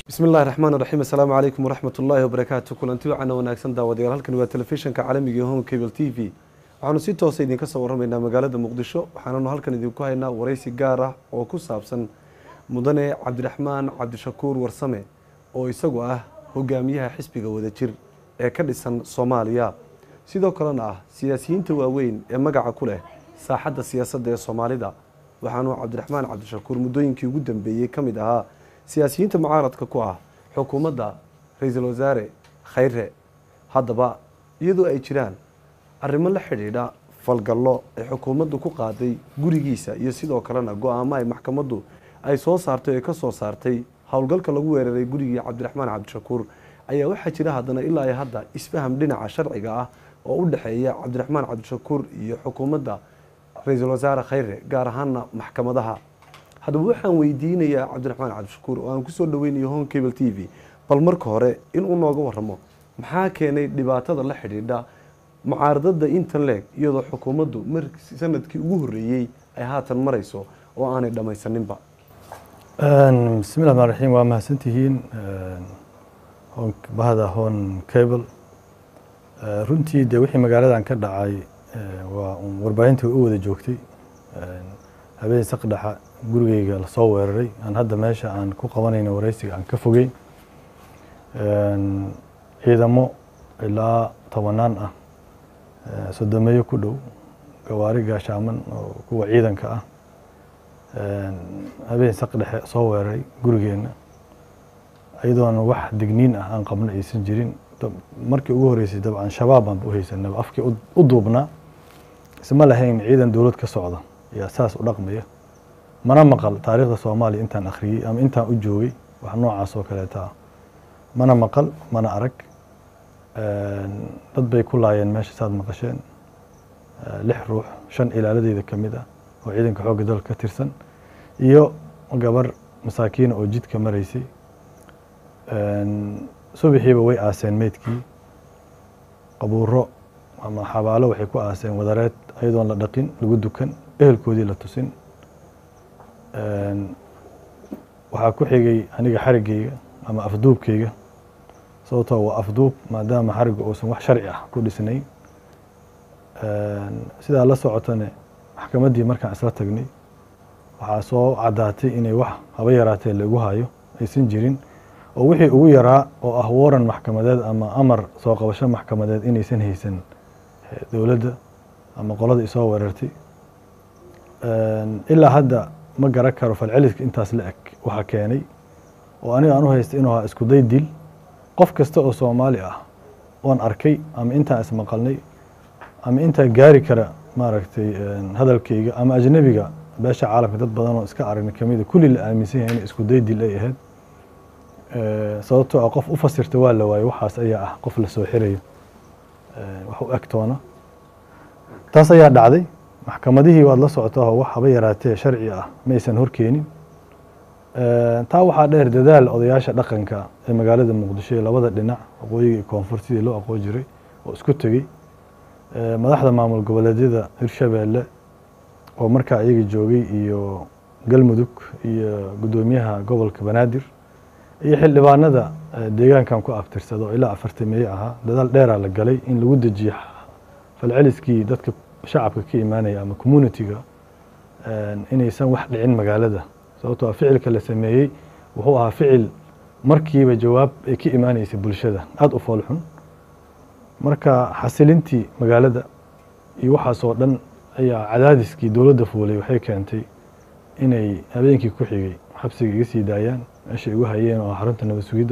bismi illahi raxmaan raxiim assalaamu calaykum waraxmat ullaahi wabarakaatu kulanti wacana wanaagsan daawadayaal halkani waa telefishinka caalamiga home cable t v waxaanu si toosa idinka soo warramaynaa magaalada muqdisho waxaananu halkan idinku haynaa waraysi gaar ah oo ku saabsan mudane cabdiraxmaan cabdishakuur warsame oo isagu ah hogaamiyaha xisbiga wadajir ee ka dhisan soomaaliya sidoo kalena ah siyaasiyiinta waaweyn ee magaca ku leh saaxadda siyaasadda ee soomaalida waxaanu cabdiraxmaan cabdishakuur muddooyinkii ugu dambeeyey ka mid ahaa siyaasiyiinta mucaaradka ku ah xukuumadda ra-iisul wasaare khayre haddaba iyadoo ay jiraan arrimo la xidhiidha falgallo ay xukuumaddu ku qaaday gurigiisa iyo sidoo kalena go-aamo ay maxkamaddu ay soo saartay ee ka soo saartay howlgalka lagu weeraray gurigii cabdiraxmaan cabdishakuur ayaa waxaa jira haddana ilaa iyo hadda isfaham dhinaca sharciga ah oo u dhexeeya cabdiraxmaan cabdishakuur iyo xukuumadda ra-iisul wasaare khayre gaar ahaana maxkamadaha haddaba waxaan weydiinayaa cabdiraxmaan cabdishakuur oo aan kusoo dhaweynayo home cable t v bal marka hore inuu nooga waramo maxaa keenay dhibaatada la xidhiidha mucaaradada intan leeg iyadoo xukuumaddu mar sanadkii ugu horreeyey ay haatan marayso oo aanay dhammaysaninba bismi llahi rmaan raxiim waa mahadsantihiin bahda hon cable runtii dee wixii magaaladan ka dhacay waa warbaahinta u wada joogtay habeen saqdhexa gurigeyga lasoo weeraray aan hadda meesha aan ku qabanayno wareysiga aan ka fogeyn ciidamo ilaa tobanaan ah sodomeeyo ku dhow gawaari gaashaaman oo kuwa ciidanka ah habeen saqdhexe soo weeraray gurigeenna iyadoona wax digniin ah aan qabno aysan jirin markii ugu horeysay dabcan shabaab baanba u haysanaba afkii u duubnaa isma lahayn ciidan dowlad ka socda yaa saas u dhaqmaya mana maqal taariikhda soomaaliya intaan akhriyey ama intaan u joogay wax noocaas oo kaleeta ah mana maqal mana arag dad bay ku laayeen meesha saad maqasheen lix ruux shan ilaaladeeda ka mid ah oo ciidanka xoogga dalka ka tirsan iyo gabar masaakiina oo jidka maraysay subaxiiba way aaseen meydkii qabuuro ama xabaalo waxay ku aaseen wadareed ayadoon la dhaqin lagu dukan ehelkoodii la tusin waxaa ku xigay aniga xarigeyga ama afduubkeyga sababtoo waa afduub maadaama xariga uusan wax sharci ah ku dhisnayn sidaa la socotane maxkamaddii markaan isla tagnay waxaa soo caddaatay inay wax haba yaraatee lagu hayo aysan jirin oo wixii ugu yaraa oo ah waran maxkamadeed ama amar soo qabasho maxkamadeed inaysan haysan dowladda ama qolada isoo weerartay ilaa hadda ma garan karo falceliska intaas la eg waxaa keenay oo aniga aan u haysta inuu ahaa isku day dil qof kasta oo soomaali ah oon arkay ama intaan ismaqalnay ama intaa gaari kara maaragtay hadalkeyga ama ajnabiga beesha caalamka dad badan oo iska aragna kamida kulli la aaminsan yahay in isku day dil ay ahayd sababtoo ah qof u fasirta waa la waayo waxaas ayaa ah qof la soo xirayo wax u egtoona taas ayaa dhacday maxkamadihii waad la socotaa wax haba yaraatee sharci ah ma aysan horkeenin taa waxaa dheer dadaal odayaasha dhaqanka ee magaalada muqdisho ee labada dhinac waqooyiga iyo koonfur sidii loo aqoon jiray oo isku tegey madaxda maamul goboleedyada hirshabeelle oo markaa iyaga joogay iyo galmudug iyo guddoomiyaha gobolka banaadir iyo xildhibaanada deegaankan ku abtirsada oo ilaa afartameeye ahaa dadaal dheeraa la galay in lagu dejiyo falceliskii dadka shacabka ka imaanaya ama communitiga inaysan wax dhicin magaalada sababtoo ficilka la sameeyey wuxuu ahaa ficil markiiba jawaab ay ka imaaneysay bulshada aada u foolxun marka xasilintii magaalada iyo waxaasoo dhan ayaa cadaadiskii dowladda fuulay waxay keentay inay habeenkii ku xigay xabsiga iga sii daayaan meesha igu hayeen oo xarunta nabad sugidda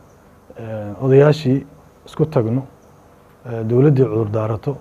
odayaashii isku tagno dowladdii cudur daarato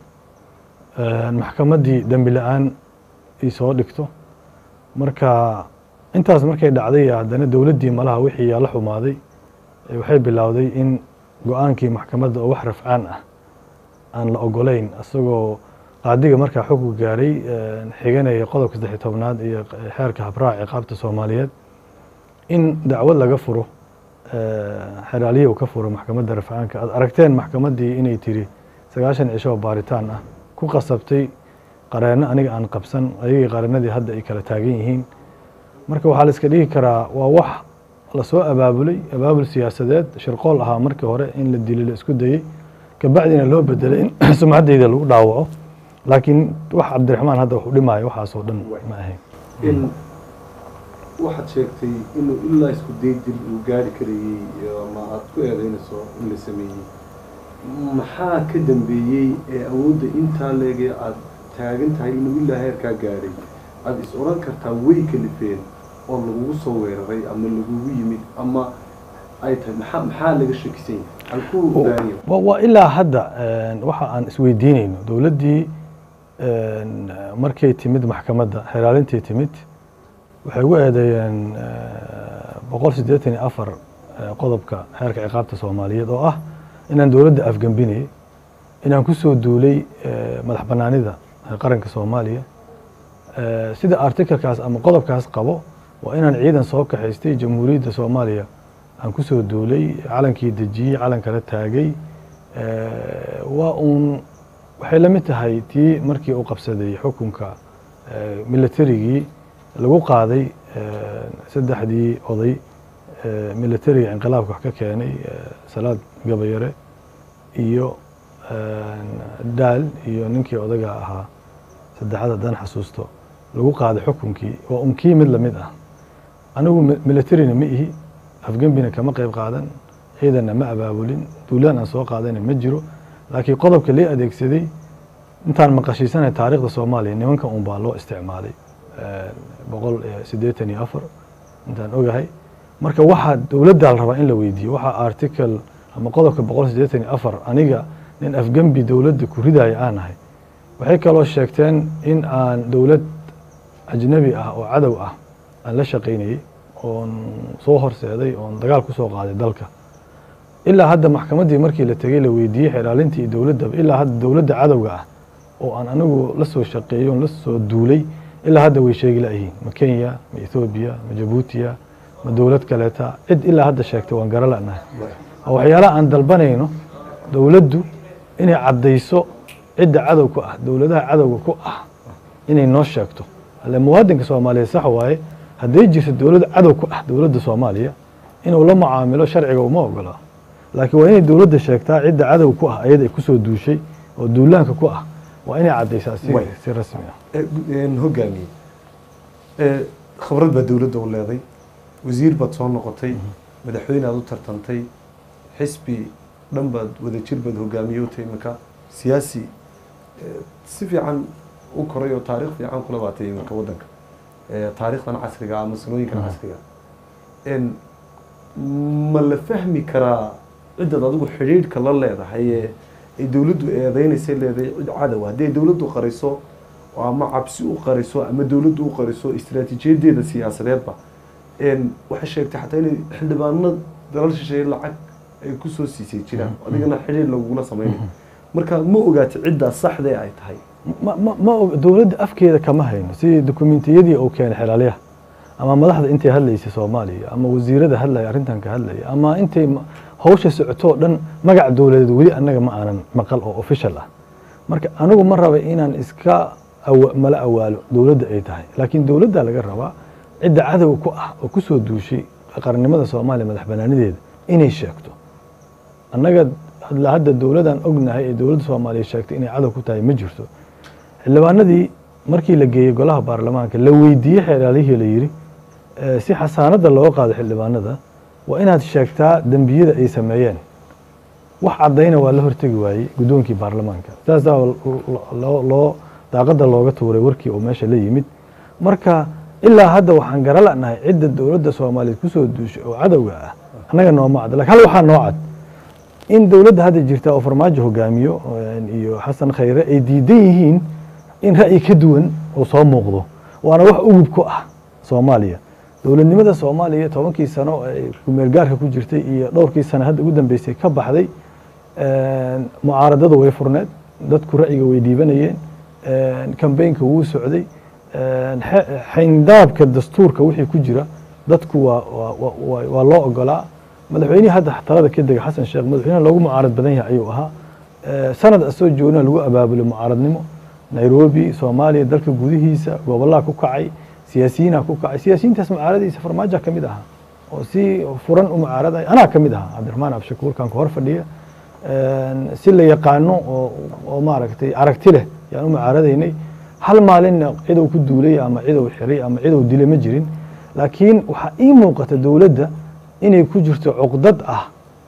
maxkamaddii dembi la-aan i soo dhigto marka intaas markay dhacday haddana dowladdii malaha wixii yaa la xumaaday waxay bilowday in go-aankii maxkamadda oo wax rafcaan ah aan la ogolayn isagoo qaadiga markaa xukun gaaray xiganaya qodobka saddexiy tobnaad iyo xeerka habraac ciqaabta soomaaliyeed in dacwad laga furo xeraaliya uu ka furo maxkamadda rafcaanka aad aragteen maxkamaddii inay tiri sagaashan cisho oo baaritaan ah ku qasabtay qareenno aniga aan qabsan ayagii qareenadii hadda ay kala taagan yihiin marka waxaa la iska dhigi karaa waa wax lasoo abaabulay abaabul siyaasadeed shirqool ahaa markii hore in la dilo la isku dayey kabacdina loo bedelay in sumcaddayda lagu dhaawaco laakiin wax cabdiraxmaan hadda wax u dhimaayo waxaasoo dhan ma ahayn in waxaad sheegtay inuu ilaa isku day dil uu gaari karayey ama aada ku eedeynayso in la sameeyey maxaa ka dambeeyey ee awoodda intaa leegee aada taagan tahay inuu ilaa heerkaa gaadhay aada is odhan kartaa way kalifeen oo lagugu soo weeraray ama lagugu yimid ama ay tahay maxaa maxaa laga shakisan yahay halkuu baariyo wa- waa ilaa hadda waxa aan isweydiinayno dowladdii markay timid maxkamadda xeraalintii timid waxay ugu eedeeyeen boqol siddeetan iyo afar qodobka xeerka ciqaabta soomaaliyeed oo ah inaan dowladda afgembinayay inaan ku soo duulay madax bannaanida qaranka soomaaliya sida artikelkaas ama qodobkaas qabo waa inaan ciidan soo kaxaystay jamhuuriyadda soomaaliya aan ku soo duulay calankii dejiyey calankala taagay waa uun waxay la mid tahay tii markii uu qabsaday xukunka militarigii lagu qaaday saddexdii oday militariga inqilaabka wax ka keenay salaad gabayare iyo daal iyo ninkii odaga ahaa saddexaad haddaan xasuusto lagu qaaday xukunkii waa un kii mid lamid ah anigu militarina ma ihi afgembina kama qayb qaadan ciidanna ma abaabulin duulaan aan soo qaadayna ma jiro laakiin qodobka lee adeegsaday intaan maqashiisanay taariikhda soomaaliya nimankan un baa loo isticmaalay boqol siddeetan iyo afar intaan ogahay marka waxaa dowladdaa la rabaa in la weydiiyo waxaa article ama qodobka boqol siddeetan iyo afar aniga nin afgembi dowladda ku ridaya aan ahay waxay kaloo sheegteen in aan dowlad ajnabi ah oo cadow ah aan la shaqaynayey oon soo horseeday oon dagaal ku soo qaaday dalka ilaa hadda maxkamaddii markii la tegey la weydiiyey xeraalintii iyo dowladdaba ilaa hadda dowladda cadowga ah oo aan anigu la soo shaqeeyo on la soo duulay ilaa hadda way sheegi la'yihiin ma kenya ma ethoobiya ma jabuutiya ma dowlad kaleeta cid ilaa hadda sheegtay waan gara la'nahay oo waxyaalaha aan dalbanayno dowladdu inay caddayso cidda cadow ku ah dowladaha cadowga ku ah inay noo sheegto alle muwaadinka soomaaliyeed sax waaye hadday jirto dowlad cadow ku ah dowladda soomaaliya inuu la mucaamilo sharciga uma ogola laakiin waa inay dowladda sheegtaa cidda cadow ku ah ayada ay kusoo duushay oo duulaanka ku ah waa inay caddaysaa si Way. si rasmi ah hogaamiye khibrad baa dowladda u leeday wasiir baad soo noqotay madaxweyne aad u tartantay xisbi dhan baad wadajir baad hogaamiye u tahay iminka siyaasi eh, si fiican u koray oo taariikh fiican kula baatay iminka waddanka Eh, taariikhdan casriga ama sanooyinkan casriga En, ma la fahmi karaa cidaad adigu xidhiidhka la leedahay ee ay dowladdu eedeynaysay leedahay cid cadow haddii ay dowladdu qariso oo ama cabsi u qariso ama dowladdu u qariso istiraatiijiyadeeda siyaasadeedba En, waxay sheegtay xataa inay xildhibaano dalal shisheeye lacag ay kusoo siisay jiraan adigana xidhiidh lagugula samaynayo marka ma ogaata ciddaa saxdee ay tahay ma ma ma og- dowladda afkeeda kama hayno sidii dokumentiyadii uu keenay xelaalyaha ama madaxda intay hadlaysay soomaaliya ama wasiirada hadlaya arrintan ka hadlaya ama intay ma- hawsha socotoo dhan magac dowladeed weli annaga ma aanan maqal oo official ah marka anigu ma raba inaan iska awa- mala awaalo dowladda ay tahay laakiin dowladda laga rabaa cidda cadow ku ah oo kusoo duushay qarannimada soomaaliya madax banaanideeda inay sheegto annaga hadla hadda dowladaan ognahay ee dowladda soomaaliya sheegtay inay cadow ku tahay ma jirto xildhibaanadii markii la geeyey golaha baarlamaanka la weydiiyey xeeraalihii la yidhi eh, si xasaanadda looga qaado xildhibaanada waa inaad sheegtaa dembiyada ay sameeyeen wax caddayna waa la hortegi waayey guddoonkii baarlamaanka saasaa loo loo daaqadda looga tuuray warkii oo meesha la yimid marka ilaa hadda waxaan gara la'nahay cidda dowladda soomaaliyeed kusoo duushay oo cadowga ah annaga nooma cad lakin hal waxaa noo cad in dowladda hadda jirta oo farmaajo hogaamiyo eh, iyo xasan khayre ay diidan yihiin in ra'yi ka duwan uu soo muuqdo waana wax ugub ku ah soomaaliya dowladnimada soomaaliya tobankii sano ay kumeel gaarka ku jirtay iyo dhowrkii sano hadda ugu dambeysay ka baxday een, mucaaradadu way furneed dadku ra'yiga way dhiibanayeen een, kambeynka wuu socday een, xe- xayndaabka dastuurka wixii ku jira dadku waa waa- waa- waa- waa loo ogolaa madaxweynihii hadda talada ka dega xasan sheekh madaxweynaha loogu mucaarad badan yahay ayuu ahaa Eh, sanad asoo joogna lagu abaabulay mucaaradnimo nairobi soomaaliya dalka gudihiisa gobollaha ku kacay siyaasiyiinha ku kacay siyaasiyiintaas mucaaradiisa farmaajo ka mid ahaa oo si furan u mucaaradaya anaa ka mid ahaa cabdiraxmaan abshakuurkan ku hor fadhiya si la yaqaano oo oo maaragtay aragti leh yaan u mucaaradaynay hal maalinna cidow ku duulay ama cidow xiray ama cidow dilay ma jirin laakiin waxaa ii muuqata dowladda inay ku jirto cuqdad ah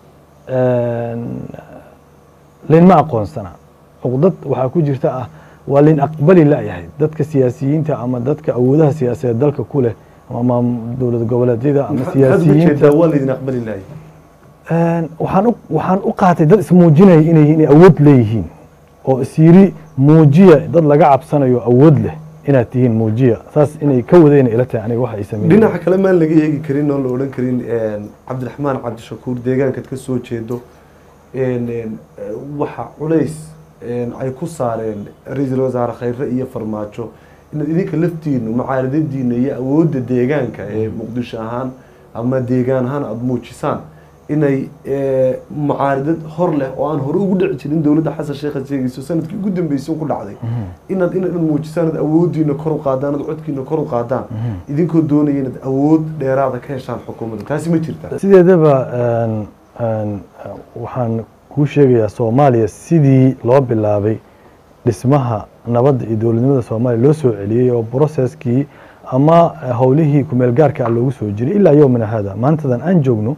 linma aqoonsana cuqdad waxaa ku jirta ah waa lin aqbali layahay dadka siyaasiyiinta ama dadka awoodaha siyaasadeed dalka ku leh ama dowlad goboleedyada ama siyaasiyiinta waa laydin aqbali lahay waxaan u waxaan u qaatay dad ismuujinaya inay inay awood leeyihiin oo isyiri muujiya dad laga cabsanayo awood leh inaad tihiin muujiya saas inay ka wadayna ila tahay aniga waxa ay sameeyeen dhinaca kale maan laga eegi karin oon la odhan karin cabdiraxmaan cabdishakuur deegaankaad ka soo jeedo waxa culays ay ku saareen ra-iisul wasaare khayre iyo farmaajo inaad idinka laftiinu mucaaradadiina iyo awoodda deegaanka ee muqdisho ahaan ama deegaan ahaan aada muujisaan inay mucaaradad hor leh oo aan hore ugu dhici jirin dowladda xasan sheekha sheegayso sanadkii ugu dambeysay ku dhacday inaad inaad muujisaan ad awooddiina kor u qaadaan ad codkiina kor u qaadaan idinkoo doonaya inaad awood dheeraada ka heshaan xukuumadda taasi ma jirtaa sideedaba waxaan kuu sheegayaa soomaaliya sidii loo bilaabay dhismaha nabadda iyo dowladnimada soomaaliya loo soo celiyey oo broceskii ama howlihii kumeel gaarka ah loogu soo jiray ilaa yowmina hada maantadan aan joogno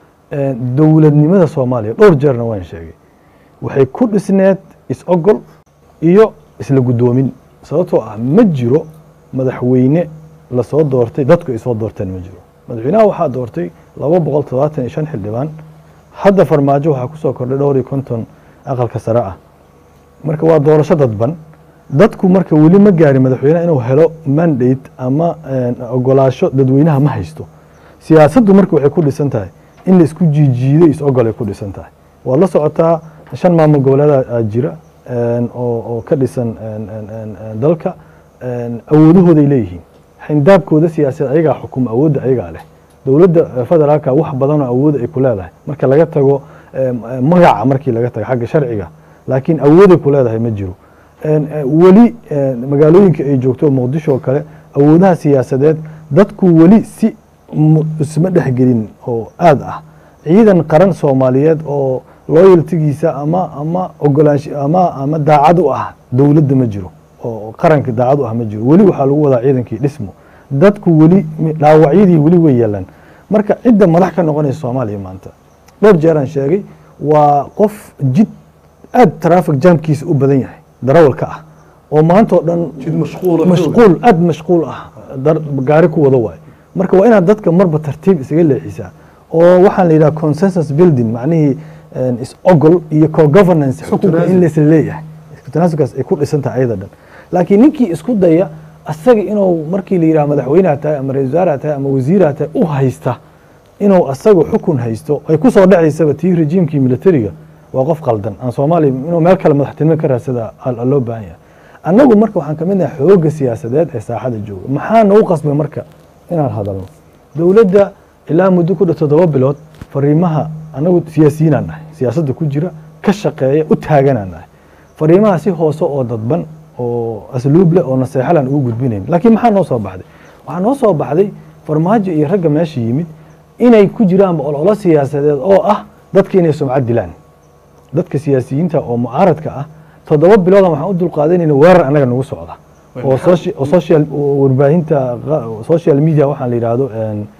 dowladnimada soomaaliya dhowr jeerna waan sheegay waxay ku dhisneed is-ogol iyo isla guddoomin sababtoo ah ma jiro madaxweyne lasoo doortay dadku ay soo doorteen ma jiro madaxweynaha waxaa doortay laba boqol todobaatan iyo shan xildhibaan hadda farmaajo waxaa kusoo kordhay dhowr iyo konton aqalka sare ah marka waa doorasho dadban dadku marka weli ma gaarin madaxweyneha inuu helo mandate ama ogolaasho dadweynaha ma haysto siyaasaddu marka waxay ku dhisan tahay in la isku jiijiiday is-ogol ay ku dhisan tahay waad la socotaa shan maamul goboleeda jira oo ka dhisan dalka awoodahooday leeyihiin xindaabkooda siyaasadeed ayagaa xukuma awoodda ayagaa leh dowladda federaalka wax badanoo awooda ay ku leedahay marka laga tago magaca markii laga tago xagga sharciga laakiin awooday ku leedahay ma jiro weli magaalooyinka ay joogto muqdisho oo kale awoodaha siyaasadeed dadku weli si isma dhexgelin oo aad ah ciidan qaran soomaaliyeed oo loyaltigiisa ama ama ogolaansho ama ama daacad u ah dowladda ma jiro oo qaranka daacad u ah ma jiro weli waxaa lagu wadaa ciidankii dhismo dadku weli dhaawacyadii weli way yeelaan marka cidda madax ka noqonaysa soomaaliya maanta dhowr jeeraan sheegay waa qof jid aad traffic jamkiisa u badan yahay darawalka ah oo maanta oo dhan jid mashquul mashquul aad mashquul ah gaari ku wada waayo marka waa inaad dadka marba tartiib isaga leexisaa oo waxaan la yidhaha consensus building macnihii is-ogol iyo co-governance xukunka in laisla leeyahay tanaasulkaas ay ku dhisan tahay ayada dhan laakiin ninkii isku daya asaga inuu markii la yidhaha madaxweyneha tahay ama ra-isul wasaaraha tahay ama wasiiraha tahay u haysta inuu asaga xukun haysto ay ku soo dhacaysaba tii rejiimkii militariga waa qof qaldan aan soomaaliya inuu meel kale madaxtinimo ka raadsada loo baahan yahay annagu marka waxaan kamid nahay xooga siyaasadeed ee saaxada jooga maxaa nagu qasbay marka inaan hadalno dowladda ilaa muddo ku dha toddoba bilood fariimaha annagu siyaasiyiinaan nahay siyaasadda ku jira ka shaqeeya u taaganaan nahay fariimaha si hoose oo dadban oo asluub leh oo naseexalan ugu gudbinayn laakiin maxaa noo soo baxday waxaa noo soo baxday farmaajo iyo ragga meesha yimid inay ku jiraanba ololo siyaasadeed oo ah dadka inay sumcad dilaan dadka siyaasiyiinta oo mucaaradka ah toddoba biloodan waxaan u dulqaadanayna weerar annaga nagu socda oo oo social warbaahinta social media waxaan la yidhaahdo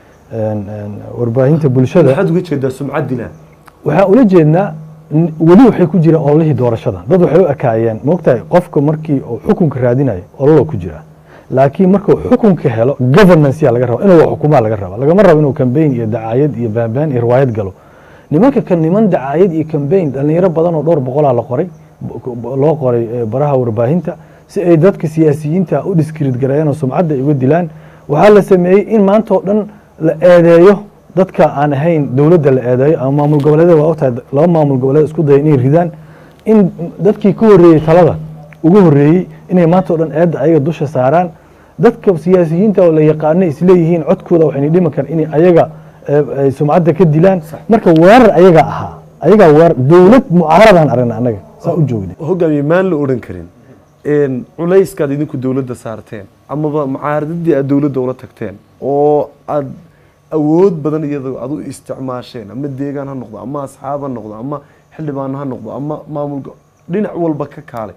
warbaahinta bulshada maxaad uga jeedaa sumcad dilaan waxaan ula jeednaa weli waxay ku jiraan ololihii doorashada dad waxay u ekaayeen moogtahay qofka markii uu xukunka raadinayo ololoo ku jira laakiin markuu xukunka helo governanceyaa laga raba inuu xukumaa laga raba lagama rabo inuu cambaign iyo dacaayad iyo baanbaan iyo riwaayad galo nimanka kan niman dacaayad iyo cambaign dhalinyaro badan oo dhowr boqolaa la qoray loo qoray baraha warbaahinta si ay dadka siyaasiyiinta u dhiskiriid gareeyaan oo sumcadda ay uga dilaan waxaa la sameeyey in maanta oo dhan la eedeeyo dadka aan ahayn dowladda la eedeeyo ama maamul goboleedyada waa ogtahay laba maamul goboleed isku daya inay ridaan in dadkii ka horreeyey talada ugu horreeyey inay maanta o dhan eedda ayaga dusha saaraan dadka siyaasiyiinta oo la yaqaano isleeyihiin codkooda waxayna dhimi karaan inay ayaga sumcadda ka dilaan marka weerar ayaga ahaa ayagaa weerar dowlad mucaaradaan aragna annaga saa u joogna hogaamiye maan la odhan karin culayskaad idinku dowladda saarteen amaba mucaaradadii aad dowladda ula tagteen oo aad awood badan iyadoo adu isticmaasheen ama deegaan ha noqdo ama asxaab ha noqdo ama xildhibaan ha noqdo ama maamulka dhinac walba ka kaalay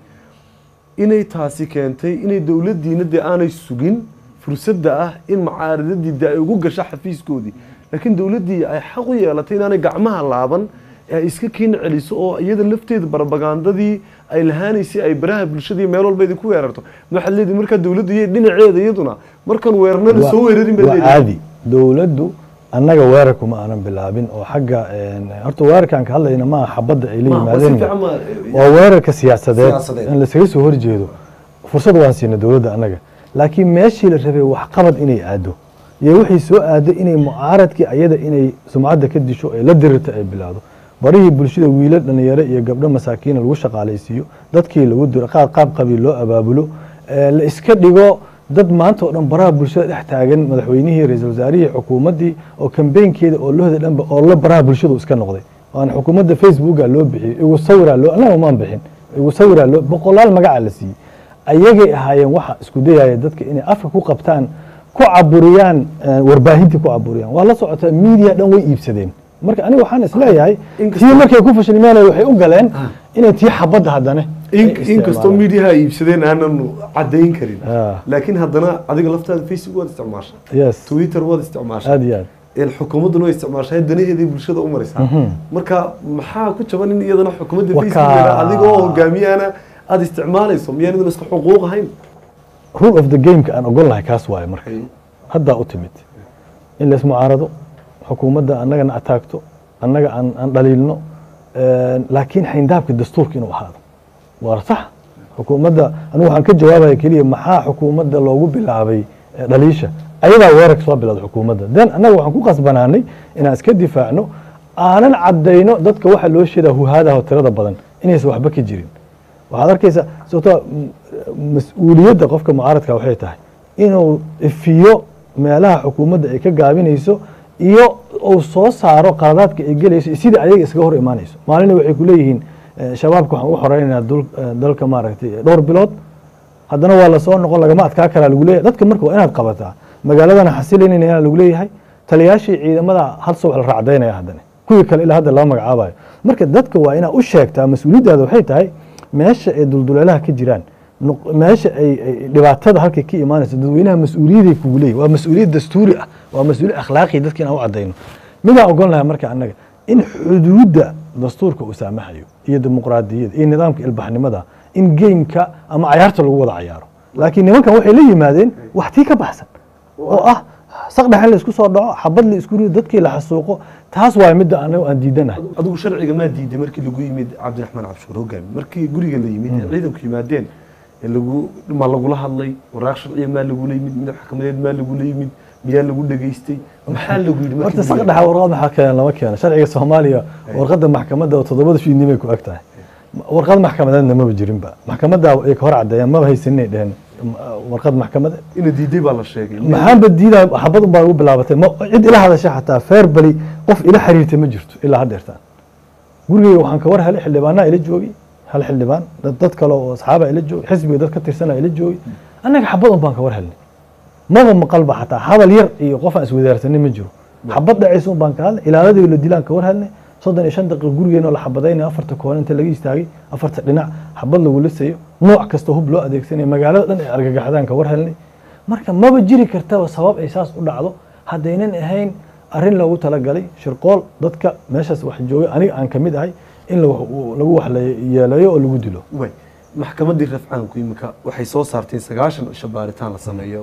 inay taasi keentay inay dowladdiina dee aanay sugin fursadda ah in macaaridadii dee ay ugu gasho xafiiskoodii laakiin dowladdii ay xaq u yeelatay inaanay gacmaha laaban ee ay iska kiin celiso oo iyada lafteeda barabagandadii ay lahaanaysay ay baraha bulshadii meel walba idinku weerarto waxaad leedihi markaa dowladdu iyo dhinaceeda iyaduna markan weerarnana soo weerarin baad waa leedihi caadi dowladdu annaga weerarku ma aanan bilaabin oo xagga een, horta weerarkan ka hadlayna maaha xabadda ay la Ma, waa si yimaadeen fiican ma- waa weerarka siyaasadeed Siyaasadeed. in laysaga soo horjeedo fursad waan siina dowladda annaga laakiin meeshii la rabay waxqabad inay aado iyo wixii soo aado inay mucaaradkii ayada inay sumcadda ka disho ay la dirirto ay bilaado barihii bulshada wiilo dhalinyaro iyo gabdho masaakiina lagu shaqaalaysiiyo dadkii lagu diro qaab qaab qabiil loo abaabulo ee, la iska dhigo dad maanta oo dhan baraha bulshada dhex taagan madaxweynihii ra-iisul wasaarihii xukuumaddii oo kambeynkeeda oo lahooda dhanba oo la baraha bulshadu iska noqday waana xukuumadda facebooka loo bixiyey igu sawiraa loo annaga maan bixin igu sawiraa loo boqolaal magacaa la siiyey ayagay ahaayeen waxa isku dayaya dadka inay afka ku qabtaan ku caburiyaan eh, warbaahintii ku caburiyaan waa la socotaa media dhan way iibsadeen marka aniga waxaan isleeyahay Inkastoo- tii markay ku fashilmeen waxay u galeen inay tii xabadda haddana ay in inkastoo isticmaalaan. miidiyaha ay iibsadeen aanan cadayn karin Ah. laakiin haddana adiga laftaada facebook waad isticmaashaa yes twitter waad isticmaashaa aad iyo aad een xukuumadduna way isticmaashaa danaheeday bulshada u maraysaa marka maxaa ku jaban in iyadana xukuumadda Wakaa- facebook adigoo hogaamiyana aada isticmaalayso miyaan idin isku xuquuq ahayn rule of the gameka aan ogol lahay kaas waaye marka haddaa u timid in lays mucaarado xukuumadda annagana ataagto annaga aan aan dhaliilno een, laakiin xayndaabka dastuurka inuu ahaado waa sax xukuumadda anigu waxaan ka jawaabaya keliya maxaa xukuumadda loogu bilaabay eh, dhaliisha ayadaa weerarka soo bilowda xukuumadda den annaga waxaan ku qasbanaanay inaan iska difaacno aanan caddayno dadka waxa loo sheedaa huhaadaha tirada badan inaysan waxba ka jirin waxaad arkaysaa sababtoo mas-uuliyadda qofka mucaaradka waxay tahay inuu ifiyo meelaha xukuumadda ay ka gaabinayso iyo uu soo saaro qaladaadka ay gelayso iyo sidai ayaga iskaga hor imaanayso maalina waxay ku leeyihiin eh, shabaabka waxaan u xoreynaynaa dul- eh, dalka maaragtay dhowr bilood haddana waa lasoo noqon lagama adkaa karaa lagu leeyahay dadka marka waa inaad qabataa magaaladana xasilaynayna inaa lagu leeyahay taliyaashii ciidamada hal subax la raacdaynaya haddana kuwii kale ilaa hadda lama magacaabayo marka dadka waa inaa u sheegtaa mas-uuliyaddaada waxay tahay meesha ay dulduleelaha ka jiraan nuq- meesha ay ay dhibaatada halkay ka imaanayso dadweynaha mas-uuliyaday kugu leeyahy waa mas-uuliyad dastuuri ah waa mas-uuliyad akhlaaqi dadka inaan u cadayno midaan ogon lahay marka annaga in xuduudda dastuurka uu saamaxayo iyo dimuqraadiyadda iyo nidaamka ilbaxnimada in geymka ama cayaarta lagu wada cayaaro laakiin nimankan waxay la yimaadeen wax tii ka baxsan oo ah saqdhex in la isku soo dhaco xabad la isku rido dadkii la xasuuqo taas waa midda anagu aan diidanahay adigu sharciga maa diiday markii lagu yimid cabdiraxmaan cabshuur hogaami markii guriga la yimid ee ciidanku yimaadeen ee lagu ma lagula hadlay waraaq sharciya maa lagula yimid mid maxkamadeed maa lagula yimid miyaa lagu dhageystay maxaa lagu yidhi markii horta lagu saqdhexa warqad maxaa keena lama keeno sharciga soomaaliya warqadda maxkamadda oo toddobada fiidnimay ku eg tahay warqad maxkamadeedna maba jirinba maxkamadda ay ka hor caddeeyaan maba haysaninay dheheen warqad maxkamadeed yimid? ina diiday baa la sheegay maxaanba diidaa xabad unbaa ugu bilaabatay ma cid ila hadasha xataa feerbali qof ila xiriirtay ma jirto ilaa haddeertaan gurigeyga waxaan ka war helay xildhibaanaa ila joogay hal xildhibaan dad dad kale oo asxaaba ila joogay xisbiga dad ka tirsanaa ila joogay annaga xabad un baan ka war helnay maba maqalba xataa hadal yar iyo qof aan iswadaarsanin ma jiro xabad dhacaysa un baan ka hadlay ilaaladii la dilaan ka war helnay soddon iyo shan daqiiqa gurigeena oo la xabadaynayo afarta koon inta laga istaagay afarta dhinac xabad lagu lisayo nooc kasta hub loo adeegsanayo magaalada dhan ay argagaxdaan ka war helnay marka maba jiri kartaba sabab ay saas u dhacdo haddaynan ahayn arrin loogu talagalay shirqool dadka meeshaas wax joogay aniga aan ka mid ahay in la- lagu wax la yeeleeyo oo lagu dilo way maxkamaddii rafcaanku imika waxay soo saarteen sagaashan cisho baaritaan la sameeyo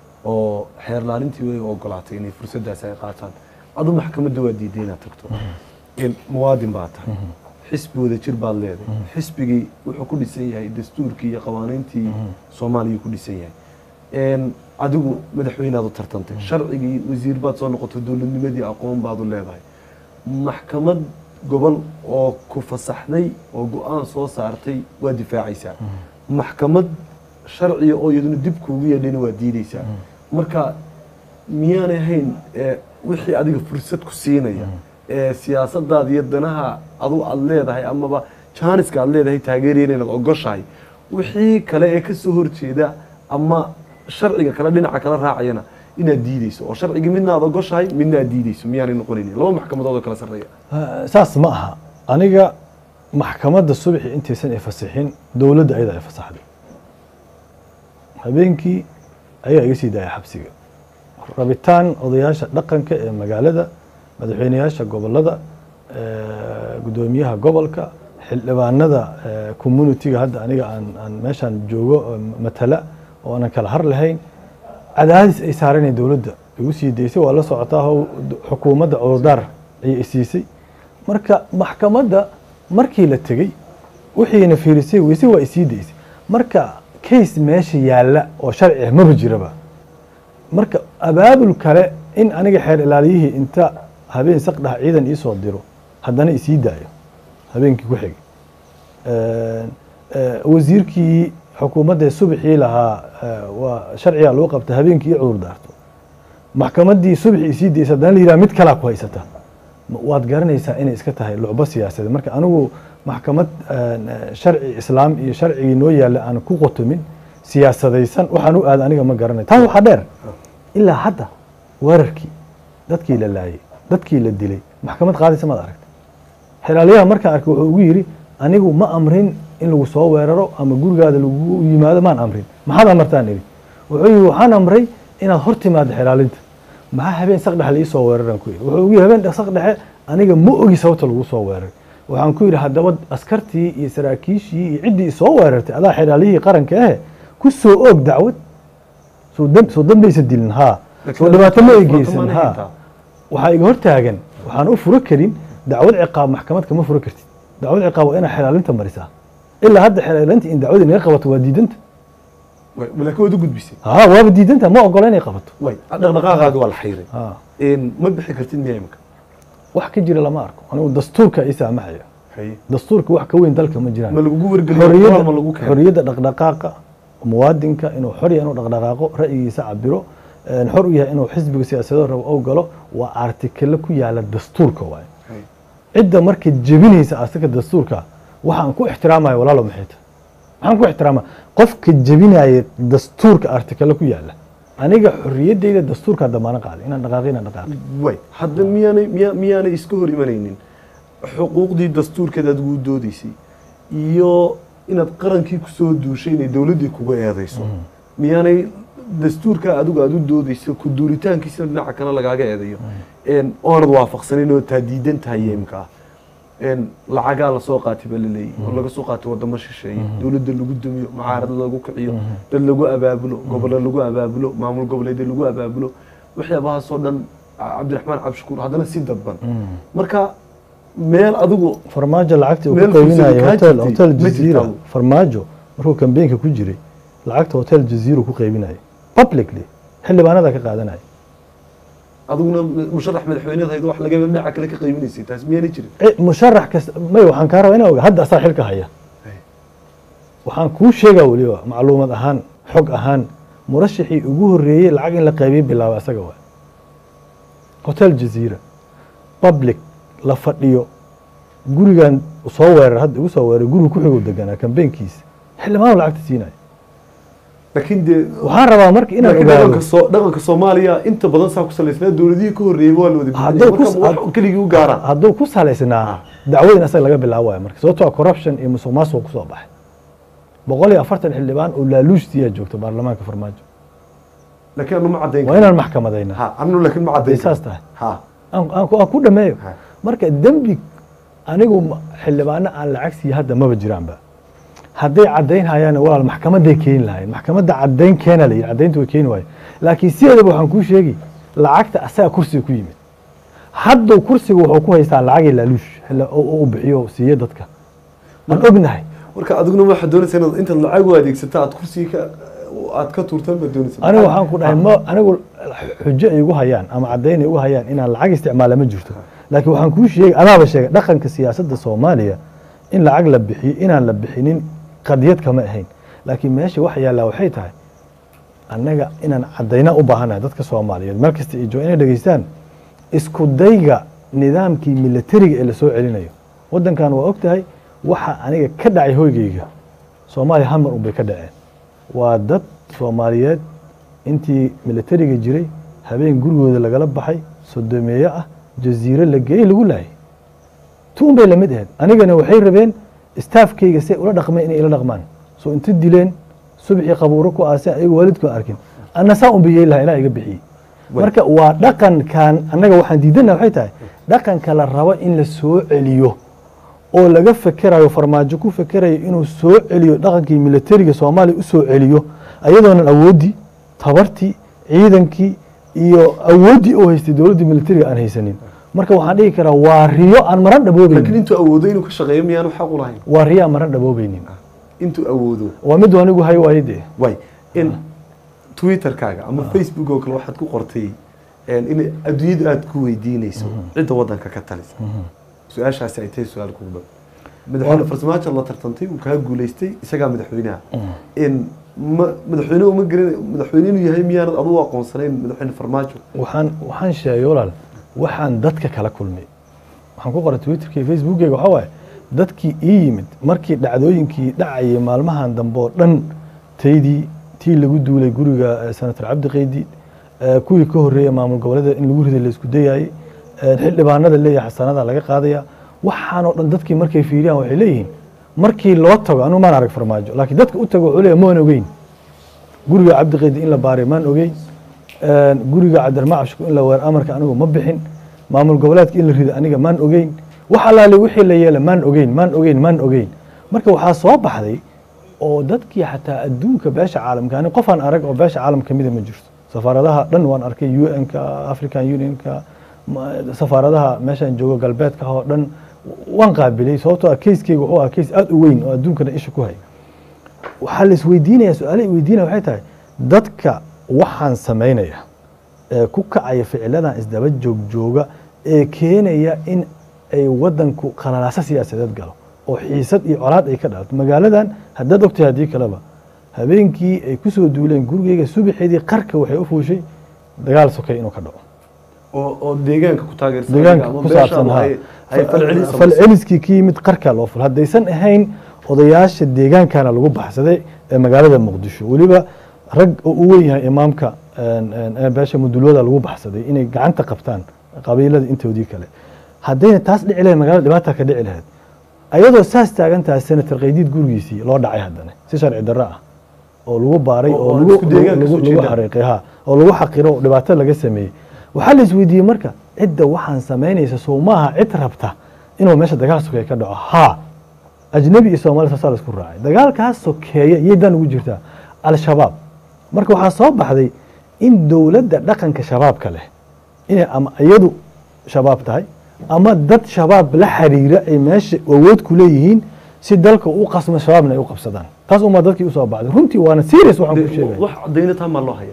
oo xeer laalintii way ogolaatay inay fursaddaas ay qaataan adu maxkamadda waa diiday inaad tagto in muwaadin baa tahay xisbi wada jir baad leedahay xisbigii wuxuu ku dhisan yahay dastuurkii iyo qawaaniintii soomaaliya ku dhisan yahay een, adigu madaxweynaad u tartantay sharcigii wasiir baad soo noqotay dowladnimadii aqoon baad u leedahay maxkamad gobol oo ku fasaxday oo go-aan soo saartay waa difaacaysaa maxkamad sharciga oo iyaduna dib kuugu yeedhayna waa diidaysaa marka miyaanay ahayn ee, wixii adiga fursad ku siinaya ee siyaasadaada iyo danaha adu aad leedahay amaba jaaniska aad leedahay taageeraya inaad ogoshahay wixii kale ee ka soo horjeeda ama sharciga kale dhinaca kala raacayana inaad diideyso oo sharcigii midna aad ogoshahay midna aad diideyso miyaanay noqonayn laba maxkamadood oo kala sarreeya Ah, saas ma aha aniga maxkamadda subaxi intaysan ifasixin dowladda ayadaa ifasaxday habeenkii ayaa iga sii daaya xabsiga rabitaan odayaasha dhaqanka ee magaalada madaxweyneyaasha gobolada eh, guddoomiyaha gobolka xildhibaanada eh, communitiga hadda aniga aan aan meeshaan joogo oo matala oo aanan kala har lahayn cadaadis ay saareen dowladda igu sii daysay waa la socotaa how xukuumadda cudurdaar ayay isiisay marka maxkamadda markii la tegey wixiina fiirisay weyse waa isii daysay marka case meesha yaalla oo sharci ah maba jiraba marka abaabul kale in aniga xeer ilaaliyihii inta habeen saqdhaha ciidan iisoo diro haddana isii daayo habeenkii ku xigay wasiirkii xukuumadda subaxii lahaa eh, waa sharcigaa lagu qabta habeenkii i cudur daarto maxkamaddii subaxii isii daysa haddana la yidhaha mid kalaa ku haysata Ma- waad garanaysaa inay iska tahay lucbo siyaasadeed marka anigu maxkamad eh, sharci islaam iyo sharcigii noo yaalla aan ku qotomin siyaasadaysan waxaan u aada aniga ma garanayo taas waxaa dheer ilaa hadda weerarkii dadkii la laayay dadkii la dilay maxkamad qaadaysa maad aragta xelaaliyaha markaan arkay wuxuu ugu yidhi anigu ma amrin in lagu soo weeraro ama gurigaada lagu yimaado maan amrin maxaad amartaan idhi wuxuu yidhi waxaan amray inaad hor timaado xelaalinta maxaa habeen saqdhexe laii weeraran ku yidhi wuxuu ugu yidhi habeen saqdhexe aniga ma ogi sababta lagu soo weeraray waxaan ku yidhi haddaba askartii iyo saraakiishii iyo ciddii isoo weerartay adaa xelaaliyihii qaranka ahe ku soo oog dacwad soo dam- soo dambaysa dilin haa soo dhibaato ma egeysan haa waxaa iga hortaagan waxaan u furo karin dacwad ciqaab maxkamad kama furo kartid dacwad ciqaab waa inaad xelaalinta marisaa ilaa hadda xelaalinta in dacwada inaga qabato waa diidanta laakiin waad u gudbisay haa waaba diidanta ma ogola inay qabato way dhaqdhaqaaqaagi waa la xayray haa Een, ma bixi kartid miya imika wax ka jira lama arko anigu dastuurka ii saamaxaya haye dastuurka wax ka weyn dalka ma jiraan ma lagugu wargeliyo qoraal ma lagu xoriyadda keenay xoriyadda dhaqdhaqaaqa muwaadinka inuu xor yahay inuu dhaqdhaqaaqo ra'yigiisa cabiro een, xor u yahay inuu xisbiga siyaasadoo rabo ou galo waa artikelo ku yaala dastuurka waaye Haye. cidda marka jebinaysa asaga dastuurka waxaan ku ixtiraamaya walaalo maxay tahay maxaan ku ixtiraama qofka jebinaya dastuurka artikelo ku yaala aniga xorriyaddayda dastuurkaa damaano qaaday inaan dhaqaaqi inaan dhaqaaqi way hadda miyaanay miya miyaanay iska hor imanaynin xuquuqdii dastuurkeed aad ugu doodeysay iyo inaad qarankii kusoo duushay inay dowladdii kuga eedeyso miyaanay dastuurka adigu aad u doodeyso ku duuritaankiisina dhinaca kale lagaaga eedeeyo Een, oonad waafaqsanin oo taa diidan tahay imka ah Een, lacagaa lasoo qaatay baa laleeyahy oo laga soo qaatay wadamo shisheeye dowladda lagu dumiyo mucaarad lagu kiciyo dad lagu abaabulo gobollo lagu abaabulo maamul goboleedyo lagu abaabulo waxyaabahaasoo dhan cabdiraxmaan cabshukuur haddana si dadban marka meel adigu farmaajo lacagtii uu Meel ku qaybinayay fursad kaa hotel jirtay, hotel ma jazeera jirtaa? farmaajo markuu kambeenka ku jiray lacagta hotel jazeera ku qaybinayay publicly xildhibaanada ka qaadanaya adiguna musharax madaxweyneed hayd wax laga dhinaca kale ka qaybinaysay taas miyaanay jirin Eh, musharax kasta may waxaan kaa rabaa inaa oga hadda asaa xilka haya waxaan kuu sheegaa weliba macluumad ahaan xog ahaan murashaxii ugu horreeyey lacag in la qaybiyey bilaaba asaga waay hotel jazeera public la fadhiyo gurigan soo weerar hadda igu soo weeray guriga ku xiguu deganaa kambeenkiisa xildhibaanu lacagta siinaya laakiin dee waxaan rabaa marka inaan laakiin ogaado dhaqanka soo dhaqanka soomaaliya inta badan saa ku salaysnaa dowladihii ka horreeyey waa la wada Hadday bixinaya. ku- marka wax keligii u gaaraan hadduu ku salaysnaa dacwada in asaga laga bilaabayo marka sababtoo ah corruption iyo musuq maasuq kusoo baxay boqol iyo afartan xildhibaan oo laaluushtiyaa joogta baarlamaanka farmaajo laakiin anu ma caddayn waa inaan maxkamadayna ha anu laakiin ma ay caddayn saas tahay ha aan aan ku- aan ku dhameeyo Ha. marka dembi anigu ma- xildhibaano aan lacag siiya hadda maba jiraanba hadday caddayn hayaan walaal maxkamaday keeni lahayn maxkamadda caddayn keena la yidhi caddayntu way keeni waayo laakiin sideedaba waxaan kuu sheegi lacagta asaga kursiga ku yimid hadduu kursiga wuxuu ku haystaa lacagii laaluush xilla- oo oo u bixiyo siiye dadka waan ognahay marka adiguna waxaad doonaysaa inaad intaad lacag u adeegsata aad kursiga ka aad ka tuurtaan baad doonaysaa anigu waxaan ku dhahay ma anigu xujo ay igu hayaan ama caddayn ay igu hayaan inaan lacag isticmaala ma jirto laakiin waxaan kuu sheegay anaaba sheegay dhaqanka siyaasadda soomaaliya in lacag la bixiyo inaan la bixinin qadiyad kama ahayn laakiin meesha waxa yaallaa waxay tahay annaga inaan caddayna u baahanahay dadka soomaaliyeed meel kasta iyo jooga inay dhegeystaan isku dayga nidaamkii militariga ee lasoo celinayo waddankan waa og tahay waxa aniga ka dhacay hoygayga soomaaliya hal mar unbay ka dhaceen waa dad soomaaliyeed intii militariga jiray habeen gurigooda lagala baxay sodomeeye ah jaziiro la geeyey lagu laayay tuun bay lamid ahayd anigana waxay rabeen staafkayga say ula dhaqmeen inay ila dhaqmaan soo inta dileen subxii qabuuro ku aaseen ayago waalidkoo arkin anna saa un biyey laha ilaa iga bixiyey marka waa dhaqankan annaga waxaan diidana waxay tahay dhaqanka la rabo in la soo celiyo oo laga fekerayo farmaajo ku fekerayo inuu soo celiyo dhaqankii militariga soomaaliya u soo celiyo ayadoonan awooddii tabartii ciidankii iyo awooddii oo haystay dowladdii militariga aan haysanin marka waxaan dhihi karaa waa riyo aan maran laakiin dhaboobeynin intuu awoodo inuu ka shaqeeyo miyaanu xaq u lahayn waa riyo aan maran dhaboobeynin intuu awoodo waa mid anigu hay waayo dee way in twitterkaaga ama facebook oo kale waxaad ku qortay in adduunyadu aada ku weydiinayso cidda waddanka ka talisa su-aashaasi ay tahay su-aal kugu dhow madaxweyne farsamaajo la tartantay uu kaa guulaystay isagaa madaxweynaha in ma madaxweyne uma gerin madaxweyne inuu yahay miyaanad adugu aqoonsanayn madaxweyne farmaajo waxaan waxaan sheegay walaal waxaan dadka kala kulmay waxaan ku qoray twitterka iyo facebookeyga waxaa waaye dadkii ii yimid markii dhacdooyinkii dhacayay maalmahan dambe oo dhan taydii tii lagu duulay guriga eh, senator cabdi qaydi eh, kuwii ka horreeyay maamul goboleeda in lagu riday la isku dayayey eh, xildhibaanada leeyahay xasanada laga qaadaya waxaanoo dhan dadkii markay fiiriyaan waxay leeyihiin markii loo tago anigu maan arag farmaajo laakiin dadka u tago wuxuu leeyahay maan ogeyn guriga cabdi qaydi in la baaray maan ogeyn Een, guriga cabdirmacashku in la weer amarka anigu ma bixin maamul goboleedka in la rido aniga maan ogeyn wax allaale wixii la yeela maan ogeyn maan ogeyn maan ogeyn marka waxaa soo baxday oo dadkii xataa adduunka beesha caalamka ani qofaan arag oo beesha caalam kamida ma jirto safaaradaha dhan waan arkay u n-ka african unionka ma- safaaradaha meeshaan joogo galbeedka oo dhan waan qaabilay sababtoo ah keyskeyga wuxuu ahaa keys aada u weyn oo adduunkana isha ku hay waxaa la isweydiinaya su-aala weydiinaya waxay tahay dadka waxaan samaynaya ee ku kacaya ficiladan isdaba joog jooga ee keenaya in ay wadanku qalalaaso siyaasadeed galo oo xiisad iyo colaad ay ka dhalato magaaladan haddaad ogtahay haddii kaleba habeenkii ay kusoo duuleen gurigeyga subaxeedii qarka waxay u fuushay dagaal sokay inuu ka dhaco oo oo deegaanka ku taageersan deegaanka ama ku beeshaadu saabsan ha ay- ay falcelin samayso. falceliskii ka yimid qarkaa loo ful haddaysan ahayn odayaasha deegaankana lagu baxsaday ee magaalada muqdisho weliba rag oo u weyn yahay imaamka een, een, ee beesha mudulooda lagu baxsaday inay gacanta qabtaan qabiilada intoodii kale haddayna taas dhici lahayd magaalada dhibaata ka dhici lahayd ayadoo saas taagan tahay senator qaydiid gurigiisii loo dhacay haddana si sharci darro ah oo lagu baaray Oo- oo oo lagu isku deegaanka lagu- soo lagu jeeda. xariiqay ha oo lagu xaqiro oo dhibaato laga sameeyey waxaa la isweydiiyey marka cidda waxaan samaynaysa soo maaha cid rabta inuu meesha dagaal sokeeye ka dhaco haa ajnabi iyo soomaali saasaa la isku raacay dagaalkaas sokeeya iyay dan ugu jirtaa al-shabaab marka waxaa soo baxday in dowladda dhaqanka shabaabka leh inay ama iyadu shabaab tahay ama dad shabaab la xiriira ay meesha awood ku leeyihiin si dalka u qasmo shabaabna ay u qabsadaan taas umaa dadkii usoo baxday runtii waana serious waxaan ku De- sheegaya wax cadayna taa maa loo haya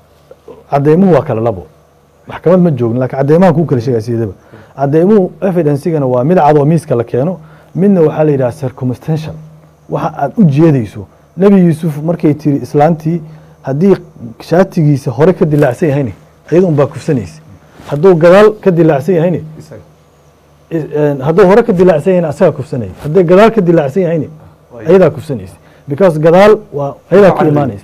cadeymuhu waa kala labo maxkamad ma joogin laakiin cadeymahan kuu kala sheegaya sidaba cadeymuhu evidencigana waa mid cad oo miiska la keeno midna waxaa la yidhaha circumstantial waxa aad u jeedayso nebi yuusuf markay tiri islaantii haddii shaatigiisa hore ka dilaacsan yahayne iyada un baa kufsanaysa hadduu gadaal ka dilaacsan yahayne isaga is- een, hadduu hore ka dilaacsan yahayne asagaa kufsanaya haddii gadaal ka dilaacsan yahayne ayadaa kufsanaysa because gadaal waa ayadaa ka Cadli. imaanaysa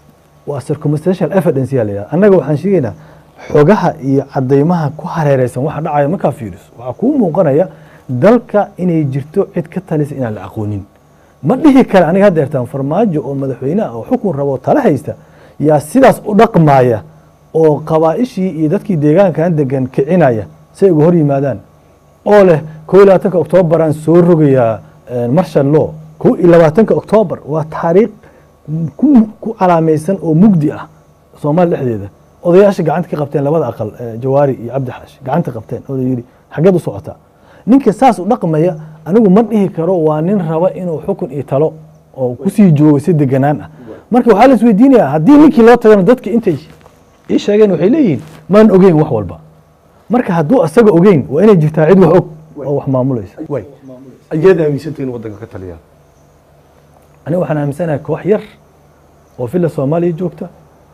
waa circumstantial evidence yaa la yidhaha annaga waxaan sheegaynaa xogaha iyo cadeymaha ku hareereysan waxa dhacaya markaa fiiriso waxaa kuu muuqanaya dalka inay jirto cid ka talisa inaan la aqoonin ma dhihi kale aniga hadda ertaan farmaajo oo madaxweyne ah oo xukun rabo oo tala haysta yaa sidaas u dhaqmaaya oo qabaa'ishii iyo dadkii deegaankan degan kicinaya si ay uga hor yimaadaan oo leh kow iyo labaatanka oktoobaraan soo rogayaa eh, marshal law kow iyo labaatanka oktoobar waa taariikh ku ku calaamaysan oo mugdi ah soomaali dhexdeeda odayaasha gacanta ka qabteen labada aqal eh, jawaari iyo cabdi xaashi gacanta qabteen oo la yidhi xaggeed u socotaa ninka saas u dhaqmaya anigu ma dhihi karo waa nin raba inuu xukun iyo talo oo kusii joogo si deganaan ah marka waxaa la isweydiinayaa haddii ninkii loo tagana dadki intay ii sheegeen waxay leeyihiin maan ogeyn wax walba marka hadduu asaga ogeyn waa inay jirtaa cid wax og oo wax maamulaysa way ayaad aaminsantay in waddanka ka taliyaan aniga waxaan aaminsanahay koox yar oo villa soomaaliya joogta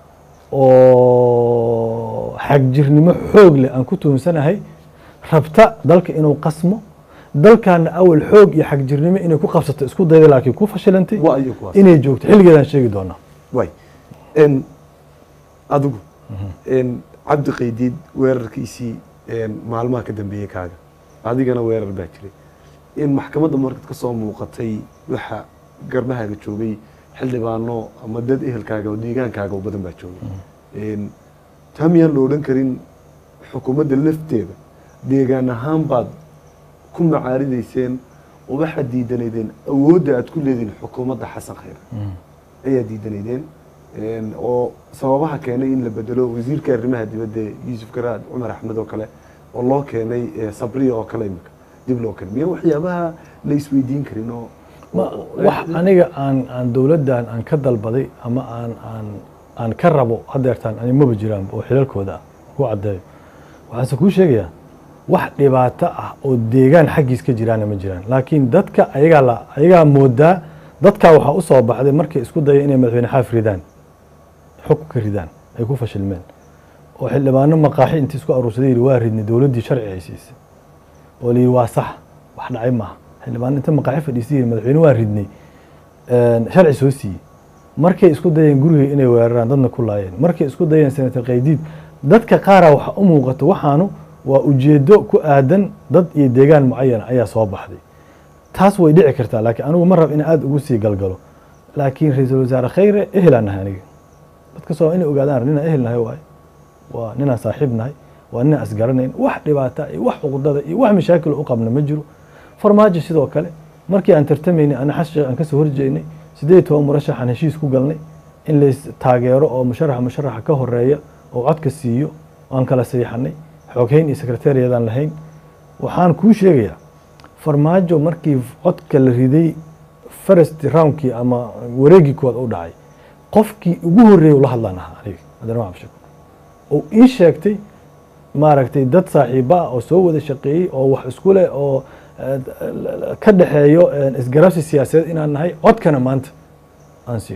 oo xagjirnimo xoog leh aan ku tuunsanahay rabta dalka inuu qasmo dalkaana awal xoog iyo xagjirnimo inay ku qabsato isku dayda laakiin ku fashilantay waa iyo kuwaas inay joogto xilligeedaan sheegi doonaa way n adigu n cabdi qaydiid weerarkiisii maalmaha ka dambeeyey kaaga adigana weerar baa jiray in maxkamadda markaad ka soo muuqatay waxa garmahaaga joogay xildhibaano ama dad ehelkaaga oo deegaankaaga oo badan baa joogay taa miyaan la odhan karin xukuumadda lafteeda deegaan ahaan baad ku macaaridayseen oo waxaad diidanaydeen awoodda aad ku leedihin xukuumadda xasan khayr ayaa diidanaydeen oo sababaha keenay in la bedelo wasiirka arrimaha dibadda yuusuf garaad cumar axmed oo kale oo loo keenay sabriya oo kale imika dib loo keenay miyaa waxyaabaha la isweydiin karin oo wax aniga aan aan dowladdan aan ka dalbaday ama aan aan aan ka rabo hadeertaan ani maba jiraan oo xilalkooda ah ku caddeeyo waxaanse kuu sheegayaa wax dhibaato ah oo deegaan xaggiis ka jiraana ma jiraan laakiin dadka ayagaa la ayagaa moodaa dadkaa waxaa u soo baxday markay isku daya inay madaxweyne xaaf ridaan xukun ka ridaan ay ku fashilmeen oo xildhibaano maqaaxi intii isku aruursaday yidhi waa ridnay dowladdii sharci ay siisay oo la yidhi waa sax wax dhacay maaha xildhibaano inta maqaaxi fadhiisay yidhi madaxweyne waa ridnay sharci soo siiyey markay isku dayeen gurigay inay weeraraan dadna ku laayeen markay isku dayeen senator qaydiid dadka qaaraa waxa u muuqato waxaanu waa ujeedo ku aadan dad iyo deegaan mucayana ayaa soo baxday taas way dhici kartaa laakiin anigu ma rab in aada ugu sii galgalo laakiin ra-iisul wasaare khayre ehelaan nahay aniga dadka soo inay ogaadaan ninaan ehel nahay waaye waa ninaan saaxiib nahay waa ninaan asgaranayn wax dhibaata iyo wax cuqdada iyo wax mashaakil u qabna ma jiro farmaajo sidoo kale markii aan tartamaynay ana xas sheekh aan kasoo horjeednay siddeed iyo toban murashaxaan heshiis ku galnay in lays taageero oo musharaxa musharaxa ka horeeya oo codka siiyo aan kala saxiixanay xooghayn iyo sekretariyadaan lahayn waxaan kuu sheegayaa farmaajo markii codka la riday first roundkii ama wareegii koowaad u dhacay qofkii ugu horreeyay ula hadlaan ahaa aniga adeerma cabshir oo ii sheegtay maaragtay dad saaxiiba ah oo soo wada shaqeeyey oo wax isku leh oo ka dhexeeyo isgarabsi siyaasadeed inaan nahay codkana maanta aan siino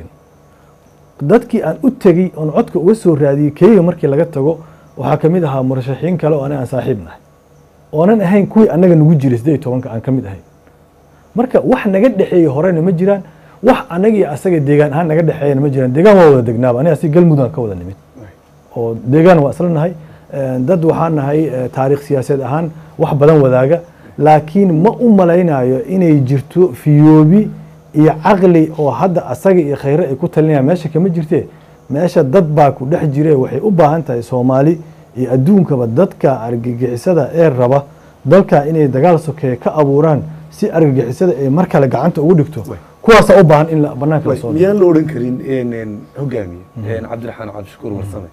dadkii aan u tegey oon codka uga soo raadiyey keyga markii laga tago waxaa ka mid ahaa murashaxiin kale oo aniga aan saaxiib nahay oonan ahayn kuwii annaga nagu jiray siddeed iyo tobanka aan ka mid ahayn marka wax naga dhexeeyey horena ma jiraan wax annaga iyo asaga deegaan ahaan naga dhexeeyana ma jiraan deegaan waa wada degnaaba aniga si galmudug ka wada nimid oo deegaan waa isla nahay dad waxaan nahay taariikh siyaasadeed ahaan wax badan wadaaga laakiin ma u malaynayo inay jirto fiyoobi iyo caqli oo hadda asaga iyo khayre ay ku talinayaan meesha kama jirtee meesha dad baa ku dhex jire waxay u baahan tahay soomaali iyo adduunkaba dadka argagixisada ee raba dalka inay dagaal sokeeye ka abuuraan si argagixisada ay mar kale gacanta ugu dhigto kuwaasaa u baahan in banaanka lasoo miyaan la odhan karin hogaamiye cabdiraxmaan cabdishakuur warsame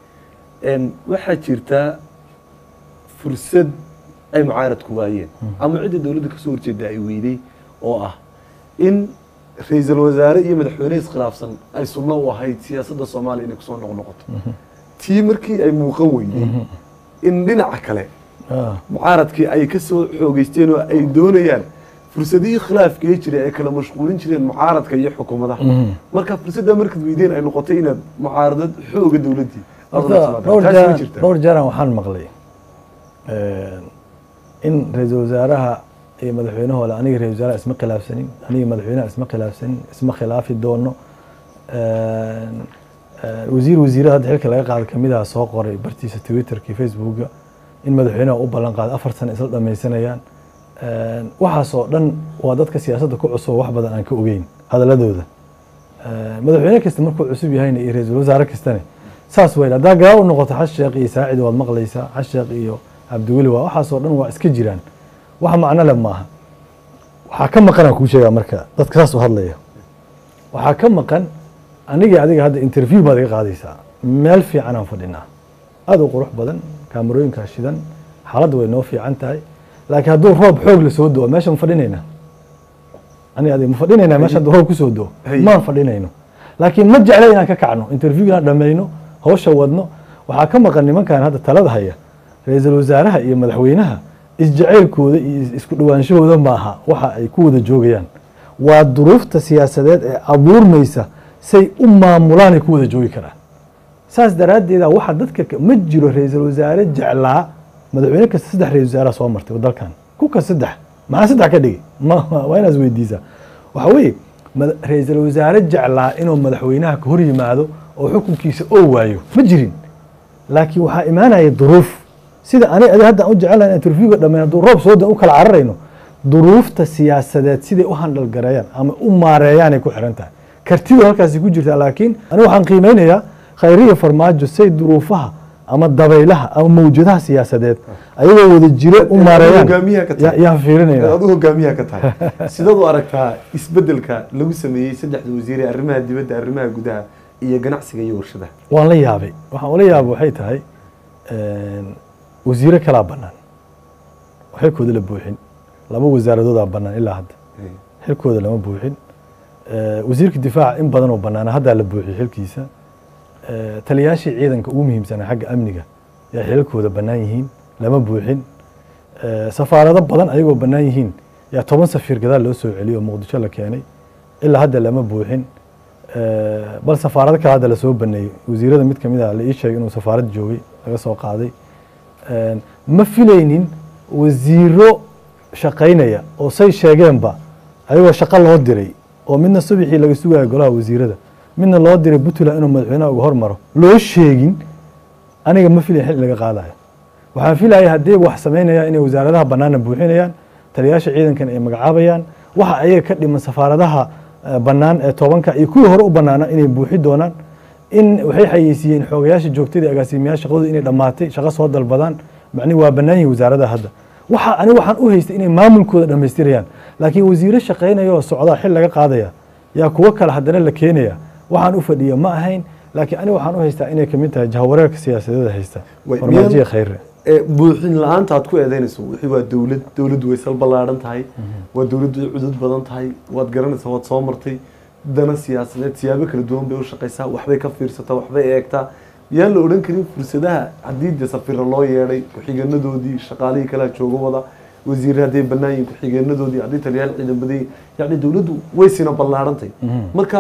waxaa jirtaa fursad ay mucaaradku waayeen ama cidda dowladda kasoo horjeeda ay weyday oo ah in ra-iisul wasaare iyo madaxweyne iskhilaafsan ay sunno u ahayd siyaasadda soomaaliya inay kusoo noqnoqoto tii markii ay muuqan weyday in dhinaca kale mucaaradkii ay kasoo xoogeysteen oo ay doonayaan fursadihii khilaafkee jiray ay kala mashquulin jireen mucaaradka iyo xukuumadaha marka fursadda markaad weydeen ay noqotay inaad mucaaradad xooga dowladdii dhowr jeeraan waxaan maqlay in ra-iisul wasaaraha iyo madaxweynahooda aniga ra-isul wasaaraha isma khilaafsanin aniga madaxweynaha isma khilaafsanin isma khilaafi doono wasiir wasiirada hadda xilka laga qaada kamidaha soo qoray bartiisa twitterkii facebooka in madaxweynaha u ballan qaaday afar sano isla dhamaysanayaan waxaasoo dhan waa dadka siyaasadda ku cusub wax badan aan ka ogeyn hadaladooda madaxweyne kasta markuu cusub yahayna iyo ra-iisul wasaare kastane saas weyn haddaa gadaal u noqoto xasheekh iyo saacid waad maqlaysaa xasheekh iyo cabdiweli waa waxaasoo dhan waa iska jiraan wax macno le maaha waxaa ka maqanaan kuu sheegaa marka dadka saas u hadlaya waxaa ka maqan aniga adiga hadda interview baad iga qaadaysaa meel fiicanaan fadhinaa aada u qurux badan kaamarooyinkaa shidan xaaladda way noo fiican tahay laakiin hadduu roob xoog la soo do meesha ma fadhinaynaa ani adiga ma fadhinaynaa meesha hadduu roob kusoo do maan fadhinayno laakiin ma jecla inaan ka kacno interview inaan dhammayno hawsha wadno waxaa ka maqan nimankan hadda talada haya ra-iisul wasaaraha iyo madaxweynaha isjaceylkooda iyo isku dhawaanshahooda maaha waxa ay ku wada joogayaan waa duruufta siyaasadeed ee abuurmaysa say u maamulaan ay ku wada joogi karaan saas daraaddeeda waxa dadka ma jiro ra-iisul wasaare jeclaa madaxweyne kasta saddex ra-isul wasaaraha soo martay dalkan kuka saddex maxaa saddex ka dhigay waa inaas weydiisaa waxa weeye ra-iisul wasaare jeclaa inuu madaxweynaha ka hor yimaado oo xukunkiisa oo waayo ma jirin laakiin waxaa imaanaya duruuf sida ani adi hadda u jecelahay inaan interviewga dhammayn hadduu roob soo da u kala cararayno duruufta siyaasadeed siday u handhal gareeyaan ama u maareeyaanay ku xiran tahay kartidu halkaasi ku jirtaa laakiin aniga waxaan qiimeynayaa khayriya farmaajo say duruufaha ama dabaylaha ama mawjadaha siyaasadeed ayagoo wada jiro u maareeyaan hogaamiyaha ka tahay. ya- yaan fiirinayna adu hogaamiyaha ka tahay sidaad u aragtaa isbedelka lagu sameeyey saddexda wasiir ee arrimaha dibadda arrimaha gudaha iyo ganacsiga iyo warshadaha waan la yaabay waxaan ula yaabay waxay tahay wasiiro kalaa bannaan oo xilkooda la buuxin laba wasaaradoodaa bannaan ilaa hadda xilkooda lama buuxin Eh, wasiirka difaaca in badan oo bannaana haddaa la buuxiyey xilkiisa Eh, taliyaashii ciidanka ugu muhiimsanaa xagga amniga yaa xilalkooda bannaan yihiin lama buuxin Eh, safaarado badan ayagoo bannaan yihiin yaa toban safiir gadaal loo soo celiyey oo muqdisho la keenay ilaa hadda lama buuxin Eh, bal safaarado kale hadda lasoo baneeyey wasiirada mid kamid ah la ii sheegay inuu safaarad joogay laga soo qaaday Eh, ma filaynin wasiiro shaqaynaya oo say sheegeenba ayagoo shaqo loo diray oo midna subaxii laga sugayo golaha wasiirada midna loo diray puntland inuu madaxweynaha uga hormaro loo sheegin aniga ma filayn xil in laga qaadayo waxaan filaya haddii wax samaynayaan inay wasaaradaha bannaana buuxinayaan taliyaasha ciidankan ay magacaabayaan waxa ayaga ka dhiman safaaradaha eh, bannaan ee tobanka iyo kuwii hore u bannaana inay buuxi doonaan in waxay xayeysiiyeen xoogayaasha joogtada agaasimayaasha shaqadooda inay dhammaatay shaqo soo dalbadaan macnihi waa bannaan yihin wasaaradaha hadda waxa ani waxaan u haystay inay maamulkooda dhammaystirayaan laakiin wasiiro shaqaynaya oo socdaa xil laga qaadaya yaa kuwo kale haddana la keenaya waxaan u fadhiya ma ahayn laakiin ani waxaan u haystaa inay kamid tahay jahawareerka siyaasadeeda haysta Way- farmaajiya miyaan- khayre ee buuxin la-aanta aad ku eedeynayso wixii waa dowlad dowladdu way sal ballaaran tahay waa dowladdu way cudud badan tahay waad garanaysaa waad soo martay dana siyaasadeed siyaabo kala duwan bay u shaqaysaa waxbay ka fiirsataa waxbay eegtaa yaan la odhan karin fursadaha haddii dee safiro loo yeedhay ku-xigeenadoodii shaqaalihii kalea joogo wada wasiir hadday bannaan yihin ku-xigeenadoodii haddii taliyaal ciidan badan yihin yacni dowladdu way sina ballaarantay marka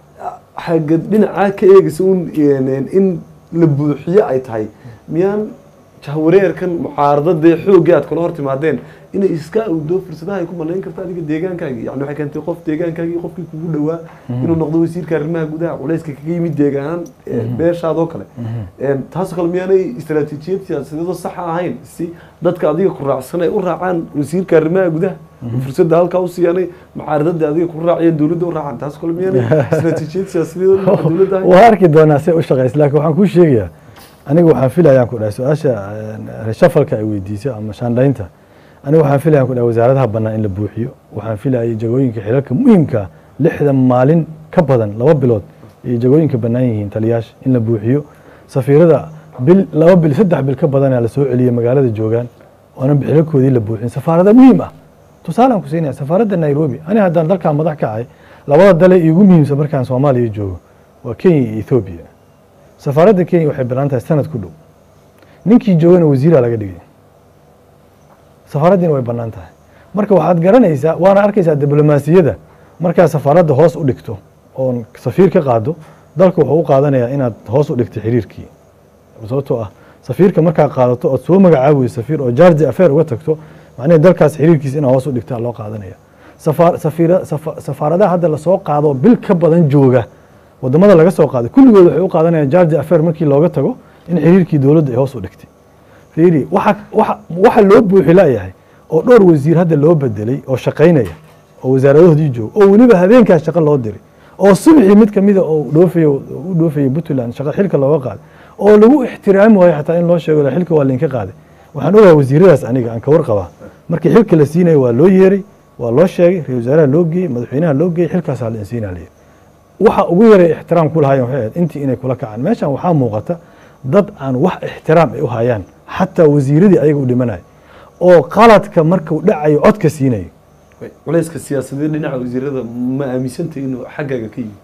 xagga dhinacaa ka eegaysa un in la buuxiyo ay tahay miyaan jahwareerkan mucaaradadee xooggii aad kala hor timaadeen inay iska awdo fursadaha ay ku malayn karta adiga deegaankaagii yani waxay keentay qof deegaankaagii qofkii kugu dhowaa inuu noqdo wasiirka arrimaha gudaha culayska kaga yimid deegaanaan beeshaadoo kale taasoo kale miyaanay istaraatiijiyad siyaasadeedoo saxa ahayn si dadka adiga ku raacsan ay u raacaan wasiirka arrimaha gudaha fursadda halkaa u siiyaanay mucaaradada adiga ku raaciyeen dowladda u raacaan taasoo kale miyaanay istaraatiijiyad siyaasadeedoo dhinaca dowladda ahayn waa arki doonaa say u shaqaysa laakiin waxaan kuu sheegayaa aniga waxaan filayaan ku dhahay su-aasha reshafalka ay weydiisay ama shaandhaynta aniga waxaan filayaan ku dhahay wasaaradaha bannaan in la buuxiyo waxaan filayay jagooyinka xilalka muhiimka lixdan maalin ka badan laba bilood iyo jagooyinka bannaan yihiin taliyaasha in la buuxiyo safiirada bil laba bil saddex bil ka badanaa lasoo celiyey magaalada joogaan oonan xilalkoodii la buuxin safaarada muhiim ah tusaalaan ku siinaya safaaradda nairobi ani haddaan dalkan madax ka ahay labada dale iigu muhiimsan markaan soomaaliya joogo waa kenya iyo ethoobia safaaradda kenya waxay banaan tahay sanad ku dhow ninkii joogana wasiiraa laga dhigay safaaraddiina way bannaan tahay marka waxaad garanaysaa waana arkaysaa diblomaasiyadda markaad safaaradda hoos u dhigto oon safiir ka qaado dalka wuxuu u qaadanayaa inaad hoos u dhigto xiriirkii sababtoo ah safiirka markaad qaadato ood soo magacaabayso safiir oo jargi affair uga tagto macnaheed dalkaas xiriirkiisa inaad hoos u dhigtaa loo qaadanaya safaar safiira safa- safaaradaha hadda lasoo qaado bil ka badan jooga wadamada laga soo qaaday kulligood waxay u qaadanayaan jargi affair markii looga tago in xiriirkii dowladda ay hoos u dhigtay fiiri waxa waxa waxa loo buuxi layahay oo dhowr wasiir hadda loo bedelay oo shaqaynaya oo wasaaradahoodii jooga oo weliba habeenkaas shaqo loo diray oo subaxii mid kamida oo dhoofayo u dhoofayay puntland shaqo xilka looga qaaday oo lagu ixtiraami waayo xataa in loo sheego la xilka waa lainka qaaday waxaan ogahay wasiiradaas aniga aan ka warqabaa markii xilka la siinayo waa loo yeeray waa loo sheegay ra-isul wasaaraha loo geeyey madaxweynaha loo geeyey xilkaasaa la insiinaa layidhi waxa ugu yaray ixtiraam ku lahaayeen waxay ahayd intii inay kula kacaan meeshan waxaa muuqata dad aan wax ixtiraam ay u hayaan xataa wasiiradii ayaga u dhimanaya oo qaladka markuu dhacayo codka siinayo culayska siyaasadeed dhinaca wasiirada ma aaminsantay inuu xaggaaga ka yimid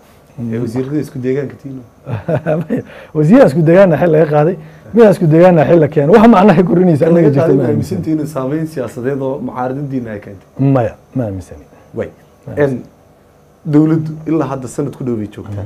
ee wasiirada isku deegaanka tiino wasiiraa isku degaana xil laga qaaday midaa isku degaana xil la keenay wax macnaha korinaysa anaga jirta ma aaminsan aaminsantay inuu saameyn siyaasadeed oo mucaaradadiina ay keentay maya ma aaminsani way n dowladdu ilaa hadda sanad ku dhow bay joogtaa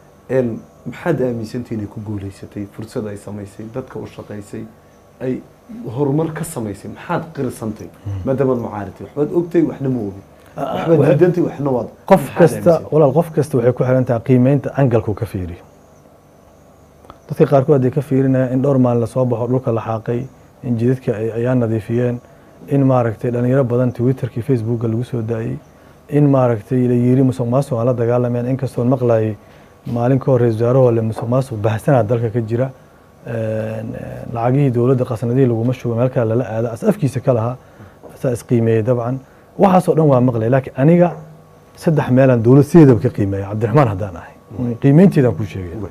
n maxaad aaminsantay inay ku guuleysatay fursad ay samaysay dadka u shaqaysay ay horumar ka samaysay maxaad qirsantay maadaamaad mucaaradtay waxbaad ogtay waxna ma ogin waxbaad diidantay waxna waad qof maxaad kasta aaminsantay? walaal qof kasta waxay ku xiran tahay qiimeynta angalku ka fiiriyo dadka qaarkood hadday ka fiirinayaan in dhowr maalin lasoo baxo dhulka la xaaqay in jidadka ay ayaa nadiifiyeen in maaragtay dhalinyaro badan twitterkii facebooka lagu soo daayey in maaragtay la yiri musuq maasuq aan la dagaalamayaan inkastoon maqlayay maalin ka hor ra-isul wasaarahoo le musuq maasuq bahsanaa dalka ka jira lacagihii dowladda qasnadihii laguma shugo meel kale lala aado as afkiisa ka lahaa asaa isqiimeeyey dabcan waxaasoo dhan waa maqlay laakiin aniga saddex meelaan dowlad sideedaba ka qiimeeya cabdiraxmaan haddaan ahay qiimeynteedaan kuu sheegaya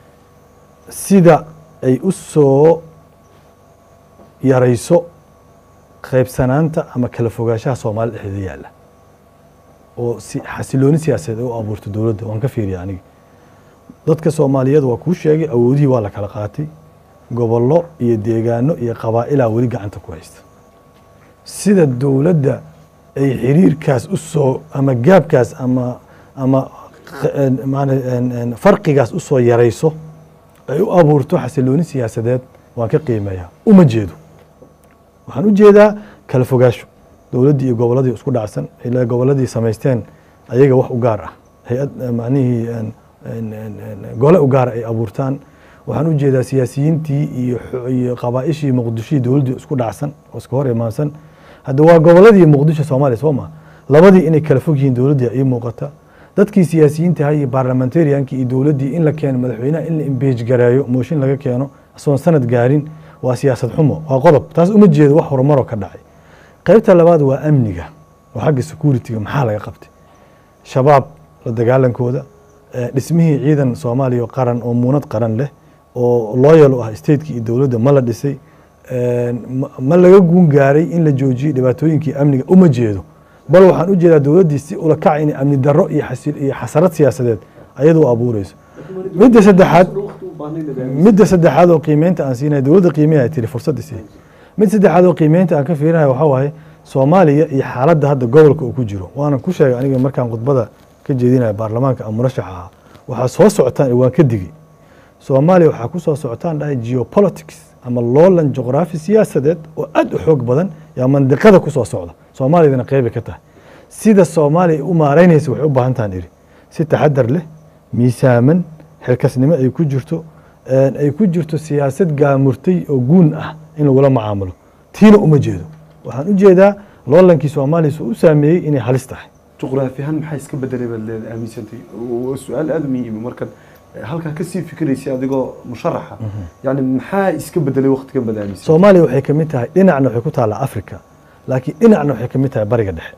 sida ay u soo yarayso qaybsanaanta ama kala fogaanshaha soomaalida dhexdeeda yaalla oo si xasilooni siyaasadeed ay u abuurto dowladda waan ka fiiriya aniga dadka soomaaliyeed waa kuu sheegay awoodihii waa la kala qaatay gobollo iyo deegaano iyo qabaa'ilaa weli gacanta ku haysta sida dowladda ay xiriirkaas u soo ama gaabkaas ama ama farqigaas u soo yarayso ay u abuurto xasilooni siyaasadeed waan ka qiimeeyaa uma jeedo waxaan u jeedaa kala fogaasho dowladdii iyo gobolladii isku dhacsan ilaa gobolladii samaysteen ayaga wax u gaar ah hay-ad macnihii gole u gaara ay abuurtaan waxaan u jeedaa siyaasiyiintii iyo iyo qabaa'ishii muqdishihii dowladdii isku dhacsan oo iska hor imaansan hadda waa gobolladii muqdisho soomaaliya soo maa labadii inay kala fog yihiin dowladdii ii muuqata dadkii siyaasiyiinta ahaa iyo baarlamentariankii iyo dowladdii in la keeno madaxweynaha in la imbeej gareeyo mooshin laga keeno asoon sanad gaarin waa siyaasad xumo waa qodob taas uma jeedo wax horumaroo ka dhacay qaybta labaad waa amniga oo xagga security-ga maxaa laga qabtay shabaab la dagaalankooda dhismihii ciidan soomaaliya oo qaran oo muunad qaran leh oo loyal u ah stateki iyo dowladda ma la dhisay ma laga guun gaaray in la joojiyey dhibaatooyinkii amniga uma jeedo bal waxaan u jeedaa dowladdii si ula kac inay amni darro iyo iyo xasarad siyaasadeed ayadu abuureyso midda saddexaad midda saddexaad oo qiimeynta aan siinaya dowladda qiimeya ay tiri fursadda sii mid saddexaad oo qiimeynta aan ka fiirinaya waxaa waaye soomaaliya iyo xaaladda hadda gobolka uu ku jiro waanan ku sheegay aniga markaan khudbada ka jeedinaya baarlamaanka ama murashaxa ahaa waxaa soo socotaan waan ka digay soomaaliya waxaa ku soo socotaan dhahay geopolitics ama loolan juqraafi siyaasadeed oo aad u xoog badan yaa mandiqada ku soo socda soomaaliyadana qeybay ka tahay sida soomaaliya u maaraynaysa waxay u baahan tahan iri si taxadar leh miisaaman xilkasnimo ay ku jirto ay ku jirto siyaasad gaamurtay oo guun ah in lagula macaamulo tiina uma jeedo waxaan u jeedaa loolankii soomaaliya soo u saameeyey inay halis tahay juqraafi ahaan maxaa iska bedelay baad leeda aaminsantay waa su-aal aada muhiima markan halkaa kasii fikiraysay adigoo musharaxa yani maxaa iska bedelay waktigan baad aaminsan soomaaliya waxay ka mid tahay dhinacna waxay ku taallaa africa laakiin dhinacna waxay ka mid tahay bariga dhexe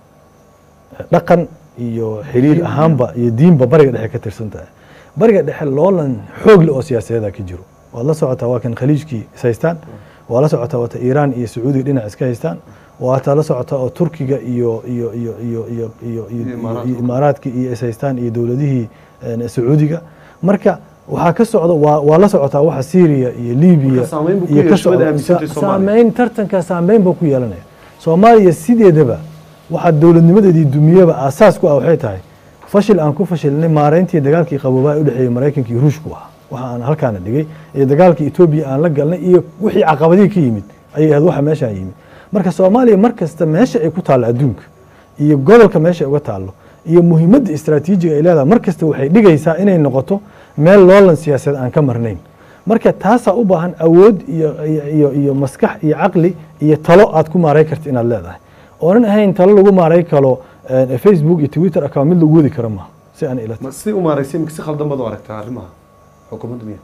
dhaqan iyo xiriir ahaanba iyo diinba bariga dhexe ka tirsan tahay bariga dhexe loolan xoog leh oo siyaasadeeda ka jiro waad la socotaa waa kan khaliijkii is haystaan waa la socotaa waata iiraan iyo sacuudiga dhinac iska haystaan waataa la socotaa oo turkiga iyo iyo iyo iyo iyo iyo iyo imaaraadka iyo is haystaan iyo dowladihii sacuudiga marka waxaa ka socda waa waa la socotaa waxa syria iyo libiya iyo ka saameyn tartanka saameyn buu ku yeelanaya soomaaliya sideedaba waxaa dowladnimadeedii dumiyaba aasaas ku ah waxay tahay fashil aan ku fashilnay maareyntii dagaalkii qaboobaa ee u dhexeeyey maraykanka iyo ruushku ah waxa aan halkaana dhigay iyo dagaalkii etoobiya aan la galnay iyo wixii caqabadihii ka yimid ayay ahayd waxa meeshaan yimid marka soomaaliya mar kasta meesha ay ku taallo adduunka iyo gobolka meesha ay uga taallo iyo muhiimadda istraatiijiga ay leedahay mar kasta waxay dhigaysaa inay noqoto meel loolan siyaasadeed aan ka marnayn marka taasaa u baahan awood iyo iyo iyo maskax iyo caqli iyo talo aad ku maaray karta inaad leedahay oonan ahayn talo lagu maaray karo facebook iyo twitter account mid lagu wadi karo maaha si aan ila si u maaraysay imika si khaldan baad u aragtaa arrimaha xukuumadda miya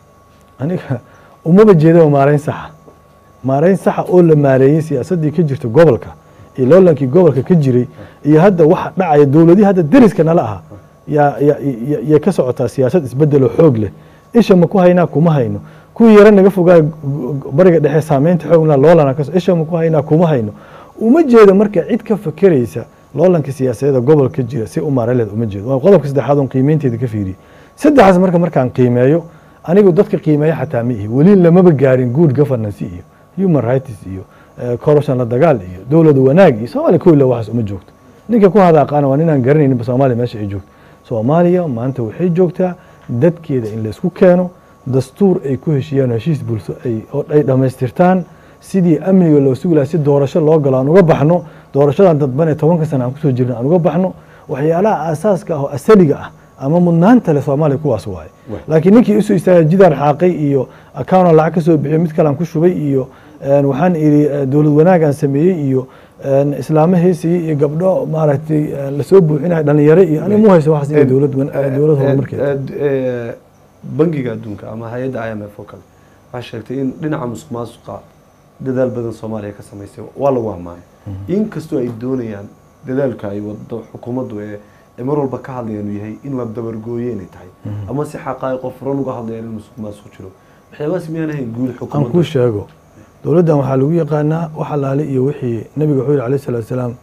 aniga umaba jeedaba maarayn saxa maarayn saxa oo la maareeyey siyaasaddii ka jirta gobolka iyo loolankii gobolka ka jiray iyo hadda waxa dhacaya dowladihii hadda deriska nala aha yaa yay ka socotaa siyaasad isbedeloo xoog leh isha ma ku haynaa kuma hayno kuwii yaro naga fogaa bariga dhexe saameynta xoogna loolana ka isha ma ku haynaa kuma hayno uma jeedo marka cid ka fakeraysa loolanka siyaasadeeda gobolka jira si u maaraleed uma jeedo waa qodobka saddexaad oon qiimeynteeda ka fiiriyey saddexaas marka markaan qiimeeyo anigu dadka qiimeeya xataa ma ihi weli lamaba gaarin good governance iyo human rights iyo corruption la dagaal iyo dowlad wanaag iyo soomaaliya kow ila waxaas uma joogto ninka ku hadaaqaana waa ninaan garanayninba soomaaliya meesha ay joogto soomaaliya maanta waxay joogtaa dadkeeda in laysku keeno dastuur ay ku heshiiyaan heshiis bulsho ay dhammaystirtaan sidii amniga loo sugi laha si doorasho loo galo aan uga baxno doorashadan dadban ee tobanka sana aan kusoo jirna aan uga baxno waxyaalaha aasaaska ah oo asaliga ah ama mudnaanta leh soomaaliya kuwaas waaye Waay. laakiin ninkii isu istaagay jidaan xaaqay iyo account lacag ka soo bixiyo mid kalean ku shubay iyo een, waxaan idhi eh, dowlad wanaagaan sameeyey iyo een, islaamo heesayey iyo gabdho maaragtay eh, lasoo buuxinayo dhalinyaro iyo ani mu hayso waxaas inay dowlad wan- eh, dowlad horumarkeeda bangiga adduunka ama hay-adda i m f oo kale waxaa sheegtay in dhinaca musuq maasuqa dadaal badan soomaaliya ka samaysay waa lagu ammaanay inkastoo ay doonayaan dadaalka ay wado xukuumaddu ee ee mar walba ka hadlayaan uu yahay in la dabargooyo inay tahay ama si xaqaa'iqo furan uga hadlayaan in musuq maasuq jiro waxyaabahaas miyaan ahayn guud aan kuu xukuumadda sheego dowladdan waxaa lagu yaqaanaa wax alaale iyo wixii nabiga wuxuu yihi alayh salatu wasalaam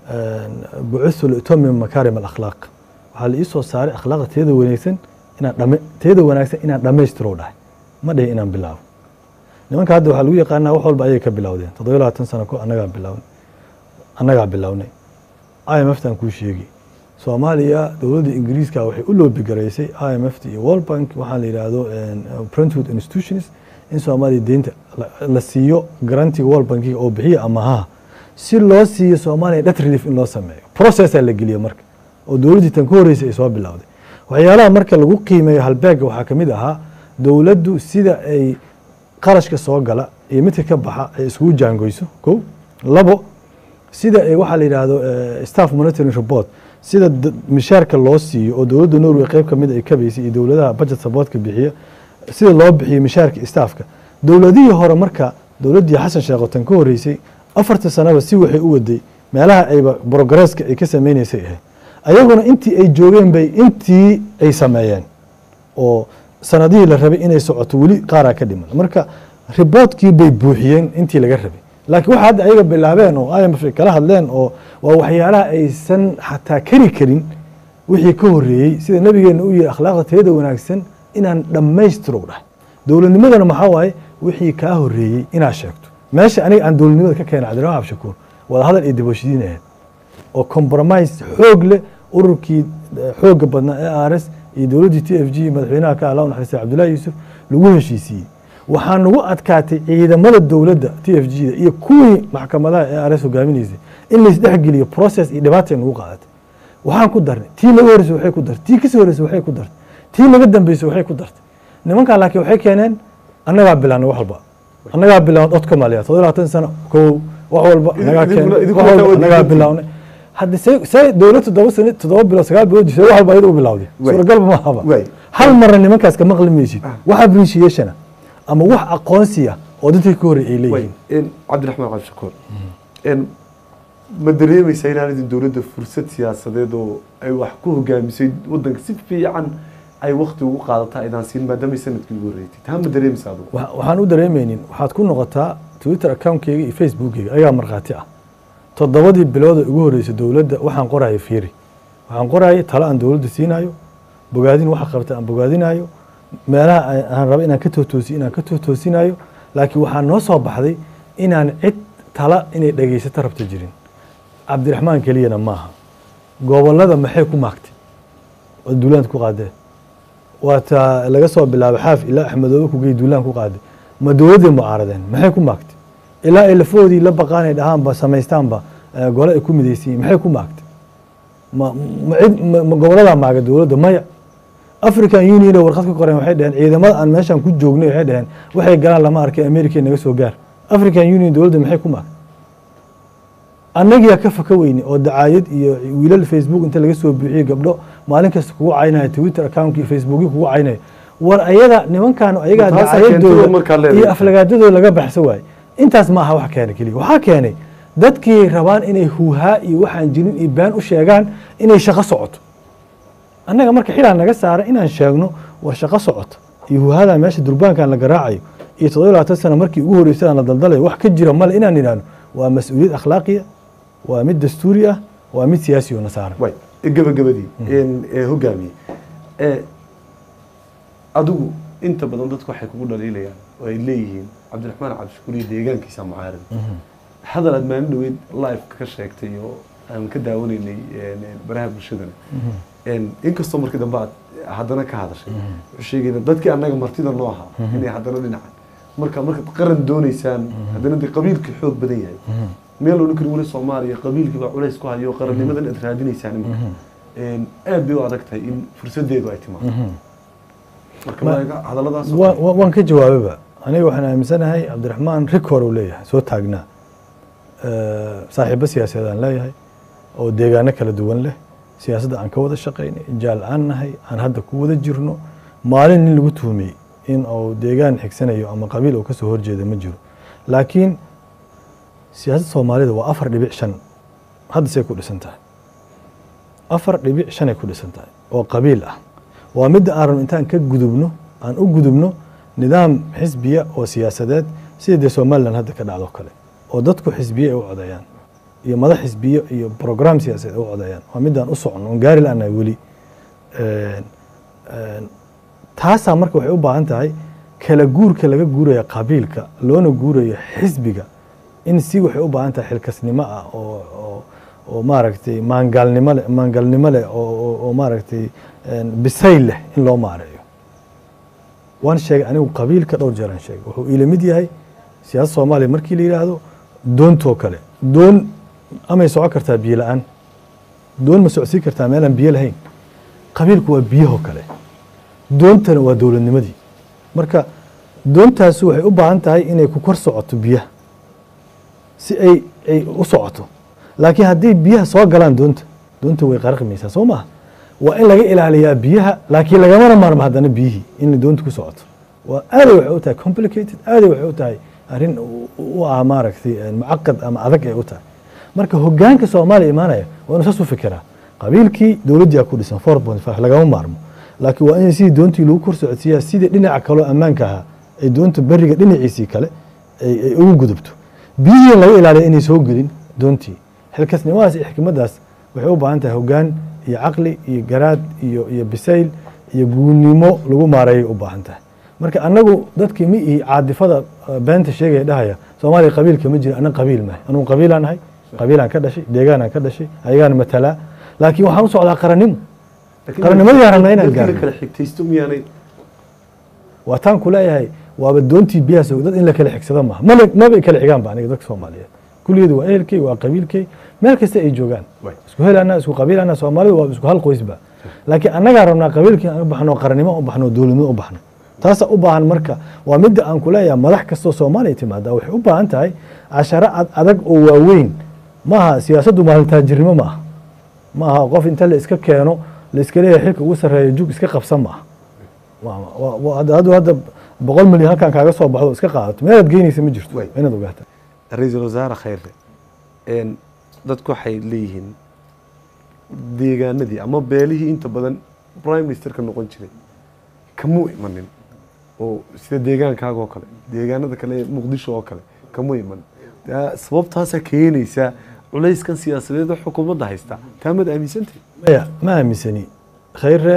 bucisu liutamim makaarim alakhlaaq waxaa la ii soo saaray akhlaaqda teeda wanaagsan inaan dhame teeda wanaagsan inaan dhammaystiro dhahay ma dhihi inaan bilaabo nimanka hadda waxaa lagu yaqaanaa wax walba ayay ka bilowdeen toddoba iyo labaatan sano ko annagaa bilawnay annagaa bilownay i m f tan kuu sheegi soomaaliya dowladda ingiriiska waxay u loobigaraysay i m f t iyo world bank waxaa la yidhaahdo brentwood institutions in soomaaliya deynta la- la siiyo garantiga world bankiga oo bixiya amahaha si loo siiyo soomaaliya debt relief in loo sameeyo processaa la geliya marka oo dowladdii tan ka horreysay ay soo bilowday waxyaalaha marka lagu qiimeeyo halbeega waxaa ka mid ahaa dowladdu sida ay qarashka soo gala iyo midka ka baxa ay iskugu jaangoyso ko labo sida ay waxaa la yidhaahdo eh, staff monitoring report sida d- mishaarka loo siiyo oo dowladda norway qayb ka mid ay kabaysay iyo dowladaha budget supportka bixiya sida loo bixiyo mishaarka staffka dowladihii hore marka dowladdii xasan sheekh oo tan ka horreysay afarta sanaba si waxay u waday meelaha ayba progresska ay ka sameynaysay ahayd ayaguna intii ay joogeen bay intii ay sameeyeen oo sanadihii la rabay inay socoto weli qaaraa ka dhiman marka riboodkii bay buuxiyeen intii laga rabay laakiin waxa hadda ayaga bilaabeen oo i m f ay kala hadleen oo waa waxyaalaha aysan xataa kari karin wixii ka horreeyey sida nabigeena u yihi akhlaaqda tayada wanaagsan inaan dhammaystiro dhahay dowladnimadana maxaa waaye wixii kaa horreeyey inaad sheegto meesha aniga aan dowladnimada ka keenay cabdiraxmaan abshakuur wada hadal iyo dibashidiin ahayd oo compromise xoog leh ururkii eh, xooga badnaa ee rs iyo dowladdii t f g madaxweynaha ka allah u naxariistay cabdullahi yuusuf lagu heshiisiiyey waxaa nagu adkaatay ciidamada dowladda t f g da iyo kuwii maxkamadaha ee rs hogaaminaysay in laisdhexgeliyo process iyo dhibaatay nagu qaadatay waxaan ku darnay tii laga horreysay waxay ku dartay tii kasii horreysay waxay ku dartay tii laga dambeysay waxay ku dartay nimankan laakiin waxay keeneen annagaa bilaanay wax walba annagaa bilaawna codka maaliya todoba iyo labaatan sano kow wax walba annagaa Idinkuna- keenay idinkuna wax walba taa annagaa wadiidintii. bilawnay hadda se se dowlad toddoba sano toddoba bilood sagaal bilood jirtay wax walba ayada u bilawday Waay. suuragalba ma haba Waay. hal marna nimankaas ka maqli maysid wax appreciationa ama wax aqoonsiya oo dadkii ka horreeyay ay way leeyihiin in cabdiraxmaan cabdishakuur in ma dareemaysaa inaan idin dowladda fursad siyaasadeed oo ay wax ku hogaamisay wadanka si fiican ay wakti ugu qaadataa aydaan siin maadaamay sanadkii ugu horreysay taa ma dareemaysa adugu wa- waxaan u dareemaynin waxaad ku noqotaa twitter accountkeyga iyo facebookkeyga ayagaa markhaati ah toddobadii bilood ee ugu horreysay dowladda waxaan qoraya fiiri waxaan qoraya talo aan dowladda siinayo bogaadin waxa qabta aan bogaadinayo meelaha aan- aan raba inaan ka tootoosiyo inaan ka tootoosinayo laakiin waxaa noo soo baxday inaan cid tala inay dhegaysato rabta jirin cabdiraxmaan keliyana maaha gobollada maxay ku maagtay oo duulaanta ku qaadeen waa taa laga soo bilaabay xaaf ilaa axmedoobe kugey duulaan ku qaaday ma dowladday mucaaradeen maxay ku maagtay ilaa ay lafoodii la baqaan ay dhahaanba samaystaanba eh, gole ay ku midaysiin maxay ku maagtay ma ma cid ma- ma goboladaa maaga dowladda maya african union oo warqad ka qoreen waxay dhaheen ciidamada aan meeshan ku joognay waxay dhaheen waxay galaan lama arkay america naga soo gaar african union dowladda maxay ku maagtay annagiyaa ka faka weyne oo dacaayad iyo wiilal facebook inta laga soo buuxiyey gabdho maalin kasta kugu caynaya twitter account iyo facebookii kugu caynaya war ayaga nimankan ayagaa Taasaa keentay oo markaa dacaayadooda leedahay. iyo aflagaadadooda laga baxsan waaye intaas ma aha wax keena keliya waxaa keenay dadkii rabaan inay huuhaa iyo waxaan jirin iyo been u sheegaan inay shaqo socoto annaga marka xilaa naga saara inaan sheegno war shaqo socoto iyo huuhadan meesha durbaankan la garaacayo iyo toddoba iyo labaatan sano markii ugu horreysay aan la daldalayo wax ka jira male inaan idhaahno waa mas-uuliyad akhlaaqiya waa mid dastuuri ah waa mid siyaasi oo na saaran way gabagabadii in ee hogaamiye ee adigu inta badan dadku waxay kugu dhaliilayaan oo ay leeyihiin cabdiraxmaan cabdishakuur iyo deegaankiisa mucaarad hadal aad maalin dhaweyd live ka sheegtay oo aan ka daawanaynay een, een, baraha bulshadana een, inkastoo markii dambe aad haddana ka hadashay wuxuu sheegayna dadkii annaga martida noo ahaa inay haddana dhinaca marka markaad qaran doonaysaan haddana dee qabiilkii xoog badan yahay meel odhan kari weli soomaaliya qabiilkii baa culays ku hayo qarannimadan aad raadinaysaan imika aad bay u adag tahay in fursadeedu ay timaado marka Ma- waaga hadalladaas oo Wa- kale. wa- waan ka jawaababa aniga waxaan aaminsanahay cabdiraxmaan rikoor uu leeyahay soo taagnaa Eh, saaxiibo siyaasadeed aan leeyahay oo deegaano kala duwan leh siyaasadda aan ka wada shaqaynay jaal aan nahay aan hadda ku wada jirno maalin nin lagu tuhumay in uu deegaan xigsanayo ama qabiil uu kasoo horjeeda ma jiro laakiin siyaasadda soomaalida waa afar dhibic shan hadda say ku dhisan tahay afar dhibic shanay ku dhisan tahay oo qabiil ah waa midda aan rabno intaan ka gudubno aan u gudubno nidaam xisbiya oo siyaasadeed sida dee somalilan hadda ka dhacdo kale oo dadku xisbiye ay u codeeyaan iyo madax xisbiyo iyo program siyaasadeed ay u codeeyaan waa midaan u socono oon gaari la-nahay weli Een, een, taasaa marka waxay u baahan tahay kala guurka laga guuraya qabiilka loona guurayo xisbiga in si waxay u baahan tahay xilkasnimo ah oo oo oo maaragtay maangaalnimo leh maangalnimo leh oo oo- oo maaragtay een, bisayl leh in loo maareeyo waan sheegay anigu qabiilka dhowr jeer aan sheegay wuxuu ila mid yahay siyaasadda soomaaliya markii la yidhaahdo doontoo kale doon amay socon kartaa biyo la-aan doon ma socodsiin kartaa meelaan biyo lahayn qabiilku waa biyahoo kale doontana waa dowladnimadii marka doontaasi waxay u baahan tahay inay ku kor socoto biyaha si ay ay u socoto laakiin haddii biyaha soo galaan doonta doonta way qaraqmaysaa soo maaha waa in laga ilaaliyaa biyaha laakiin lagamana maarmo haddana biyihii in doonta ku socoto waa aaday waxay u tahay complicated aaday waxay u tahay arrin u- u ah maaragtay eh, mucaqad ama adag ay u tahay marka hogaanka soomaaliya imaanaya waa inuu saas u fikiraa qabiilkii dowladdiyaa ku dhisan four point five lagama maarmo laakiin waa in sidii doontii lagu kor socodsiiyaa sidii dhinaca kaloo ammaanka ahaa ay doonta beriga dhinaciisii kale ay ay ugu gudubto biyihii laga ilaaliya inay soo gelin doontii xilkasnimadaas iyo xikmaddaas waxay u baahan tahay hogaan iyo caqli iyo garaad iyo iyo bisayl iyo guunimo lagu maareeyay u baahan tahay marka annagu dadkii mi ihi caadifada uh, beenta sheegaya dhahaya soomaaliya qabiilka ma jira annaga qabiil mahay anugu qabiilaan ahay qabiilaan ka dhashay deegaanaan ka dhashay ayagaan matalaa laakiin waxaan u socdaa qarannimo Laakiin qarannimadii aan rabnaa inaan dadkii la gaarno. kala xigtaysto miyaanay waa taan ku leeyahay waaba doontii biyaha soo dad in la kala xigsado maaha maba maba kala xigaan ba aniga dadka soomaaliyeed kulligeedu waa ehelkey waa qabiilkey meel kasta ay joogaan Way. isku helana isku qabiilana soomaalidu waa isku hal qoysba laakiin annagaa rabnaa qabiilkii aan u baxno qarannimo u baxno dowladnimo u baxno taasa u baahan marka waa midda aan ku leeyahay madax kastoo soomaaliya timaada waxay u baahan tahay casharo ad adag oo waaweyn maaha siyaasaddu maalintaajirnimo maaha maaha qof inta la iska keeno la iska leeyahay xilka ugu sarreeya jug iska qabsan maaha waa- waa- waa- hadda hadda hadda boqol milyan halkan kaaga soo baxdo iska qaadato meelaad geynaysa ma jirto Way. waa inaad ogaata ra-iisul wasaare khayre een, dadku waxay leeyihiin deegaanadii ama beelihii inta badan prime ministerka noqon jiray kamuu imanin oo sida deegaankaaga oo kale deegaanada kale ee muqdisho oo kale kamuu imanin taa sababtaasaa keenaysaa culayskan siyaasadeed oo xukuumadda haysta taa mad aaminsantay maya ma aaminsani khayre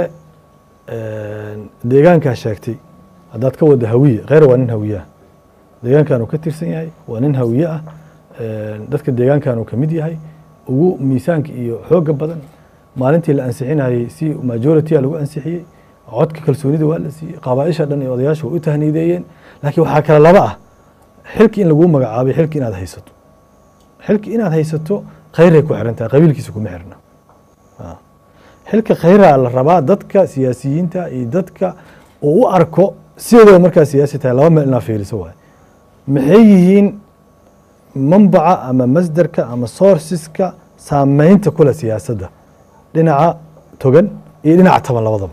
deegaankaa sheegtay haddaad ka wada hawiye khayre waa nin hawiye ah deegaankan uu ka tirsan yahay waa nin hawiye ah dadka deegaankan uu ka mid yahay ugu miisaanka iyo xooga badan maalintii la ansixinayey si majority a lagu ansixiyey codka kalsoonida waa la siiyey qabaaisha dhan iyo odayaasha way u tahniideeyeen laakiin waxaa kale laba ah xilki in laguu magacaabay xilki inaad haysato xilki inaad haysato khayray ku xiran tahay qabiilkiisa kuma xirna Ah. xilka khayraa la rabaa dadka siyaasiyiinta iyo dadka uu u arko sideedaba markaa siyaasi tahay laba meel inaa fiiriso waay maxay yihiin manbaca ama masdarka ama sourceska saameynta kule siyaasadda dhinaca togan iyo dhinaca taban labadaba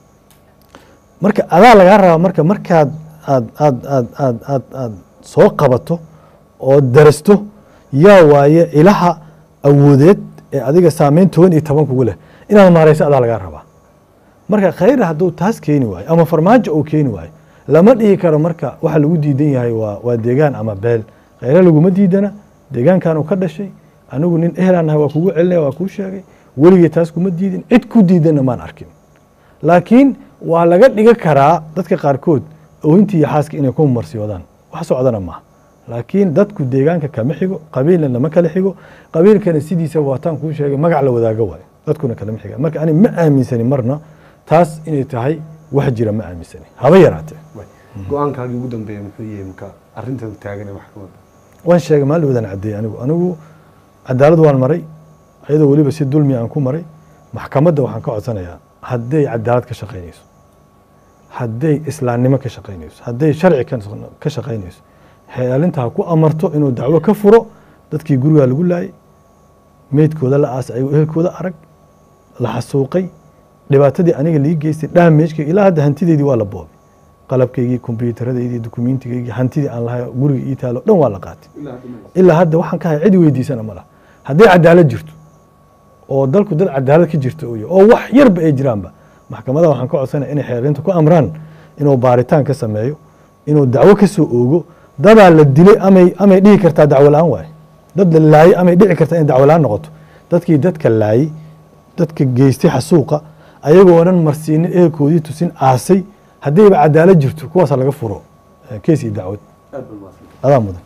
marka adaa lagaa rabaa marka markaad aad aad aad aad aad aad soo qabato oo darasto yaa waaye ilaha awoodeed ee adiga saameyn toban iyo toban kugu leh inaad maareyso adaa lagaa rabaa marka khayra hadduu taas keeni waayo ama farmaajo uu keeni waayo lama dhihi karo marka waxa lagu diidan yahay waa waa deegaan ama beel khayre laguma diidana deegaankan uu ka dhashay anigu nin ehelaan nahay waa kugu celinaya waa kuu sheegay weligay taas kuma diidin cid ku diidanna maan arkin laakiin waa laga dhiga karaa dadka qaarkood oohintii iyo xaaska inay ku marsiyoodaan wax socdana maaha laakiin dadku deegaanka kama xigo qabiilna lama kala xigo qabiilkana sidiisa waataan kuu sheegay magac la wadaago waayo dadkuna kalama xiga marka ani ma aaminsani marna taas inay tahay wax jira ma aaminsani haba yaraatee go-aankaagii ugu dambeeya muxuu yahay marka arrintan taagan ee maxkamadda waan sheegay maalin wadaan caddeeyey anigu anigu cadaalad waan maray iyadoo weliba si dulmi aan ku maray maxkamadda waxaan ka codsanayaa hadday cadaalad ka shaqaynayso hadday islaamnimo ka shaqaynayso hadday sharci ka- ka shaqaynayso xeelinta ha ku amarto inuu dacwo ka furo dadkii gurigaa lagu laayay meydkooda la aasay ayagoo ehelkooda arag la xasuuqay dhibaatadii aniga lii geystay dhaamejkayga ilaa hadda hantideydii waa la boobay qalabkaygii kombyuutaradaydii dukumentigaygii hantidii aan lahay guriga ii taalo dhan waa la qaatay ilaa hadda waxaan ka hay cid weydiisana ma laha hadday cadaalad jirto oo dalku dad cadaalad ka jirto uu yahay oo wax yarba ay jiraanba maxkamadaha waxaan ka codsanaya inay xeelinta ku amraan inuu baaritaan ka sameeyo inuu dacwo ka soo oogo dadaa la dilay amay amay dhihi kartaa dacwo la-aan waaye dad la laayay amay dhici kartaa inay dacwo la-aan noqoto dadkii dadka laayay dadka geystay xasuuqa ayagoo dhan marsiinin ehelkoodii tusin aasay haddayba cadaalad jirto kuwaasa laga furo eh, kees iyo dacwad adaa mudan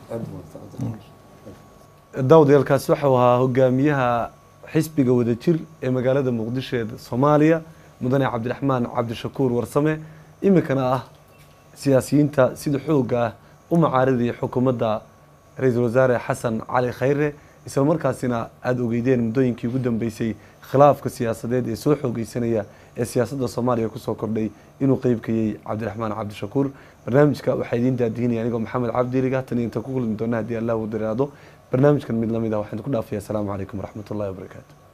daawadayaalkaasi waxau ahaa hogaamiyaha xisbiga wadajir ee magaalada muqdisho ee soomaaliya mudane cabdiraxmaan cabdishakuur warsame iminkana ah siyaasiyiinta sida xooga ah u macaaridaya xukuumadda ra-iisul wasaare xasan cali khayre isla markaasina aada ogeydeen muddooyinkii ugu dambeysay khilaafka siyaasadeed ee soo xoogeysanaya ee siyaasadda soomaaliya kusoo kordhay inuu qeybkayey cabdiraxmaan cabdishakuur barnaamijka waxaa idiin daadihinaya anigoo maxamed cabdiliga tan iyo inta ku kulmi doona haddii allah uu diraado barnaamijkan mid lamid ah waxaan ku dhaafaya asalaamu calaykum waraxmat ullahi wabarakaatu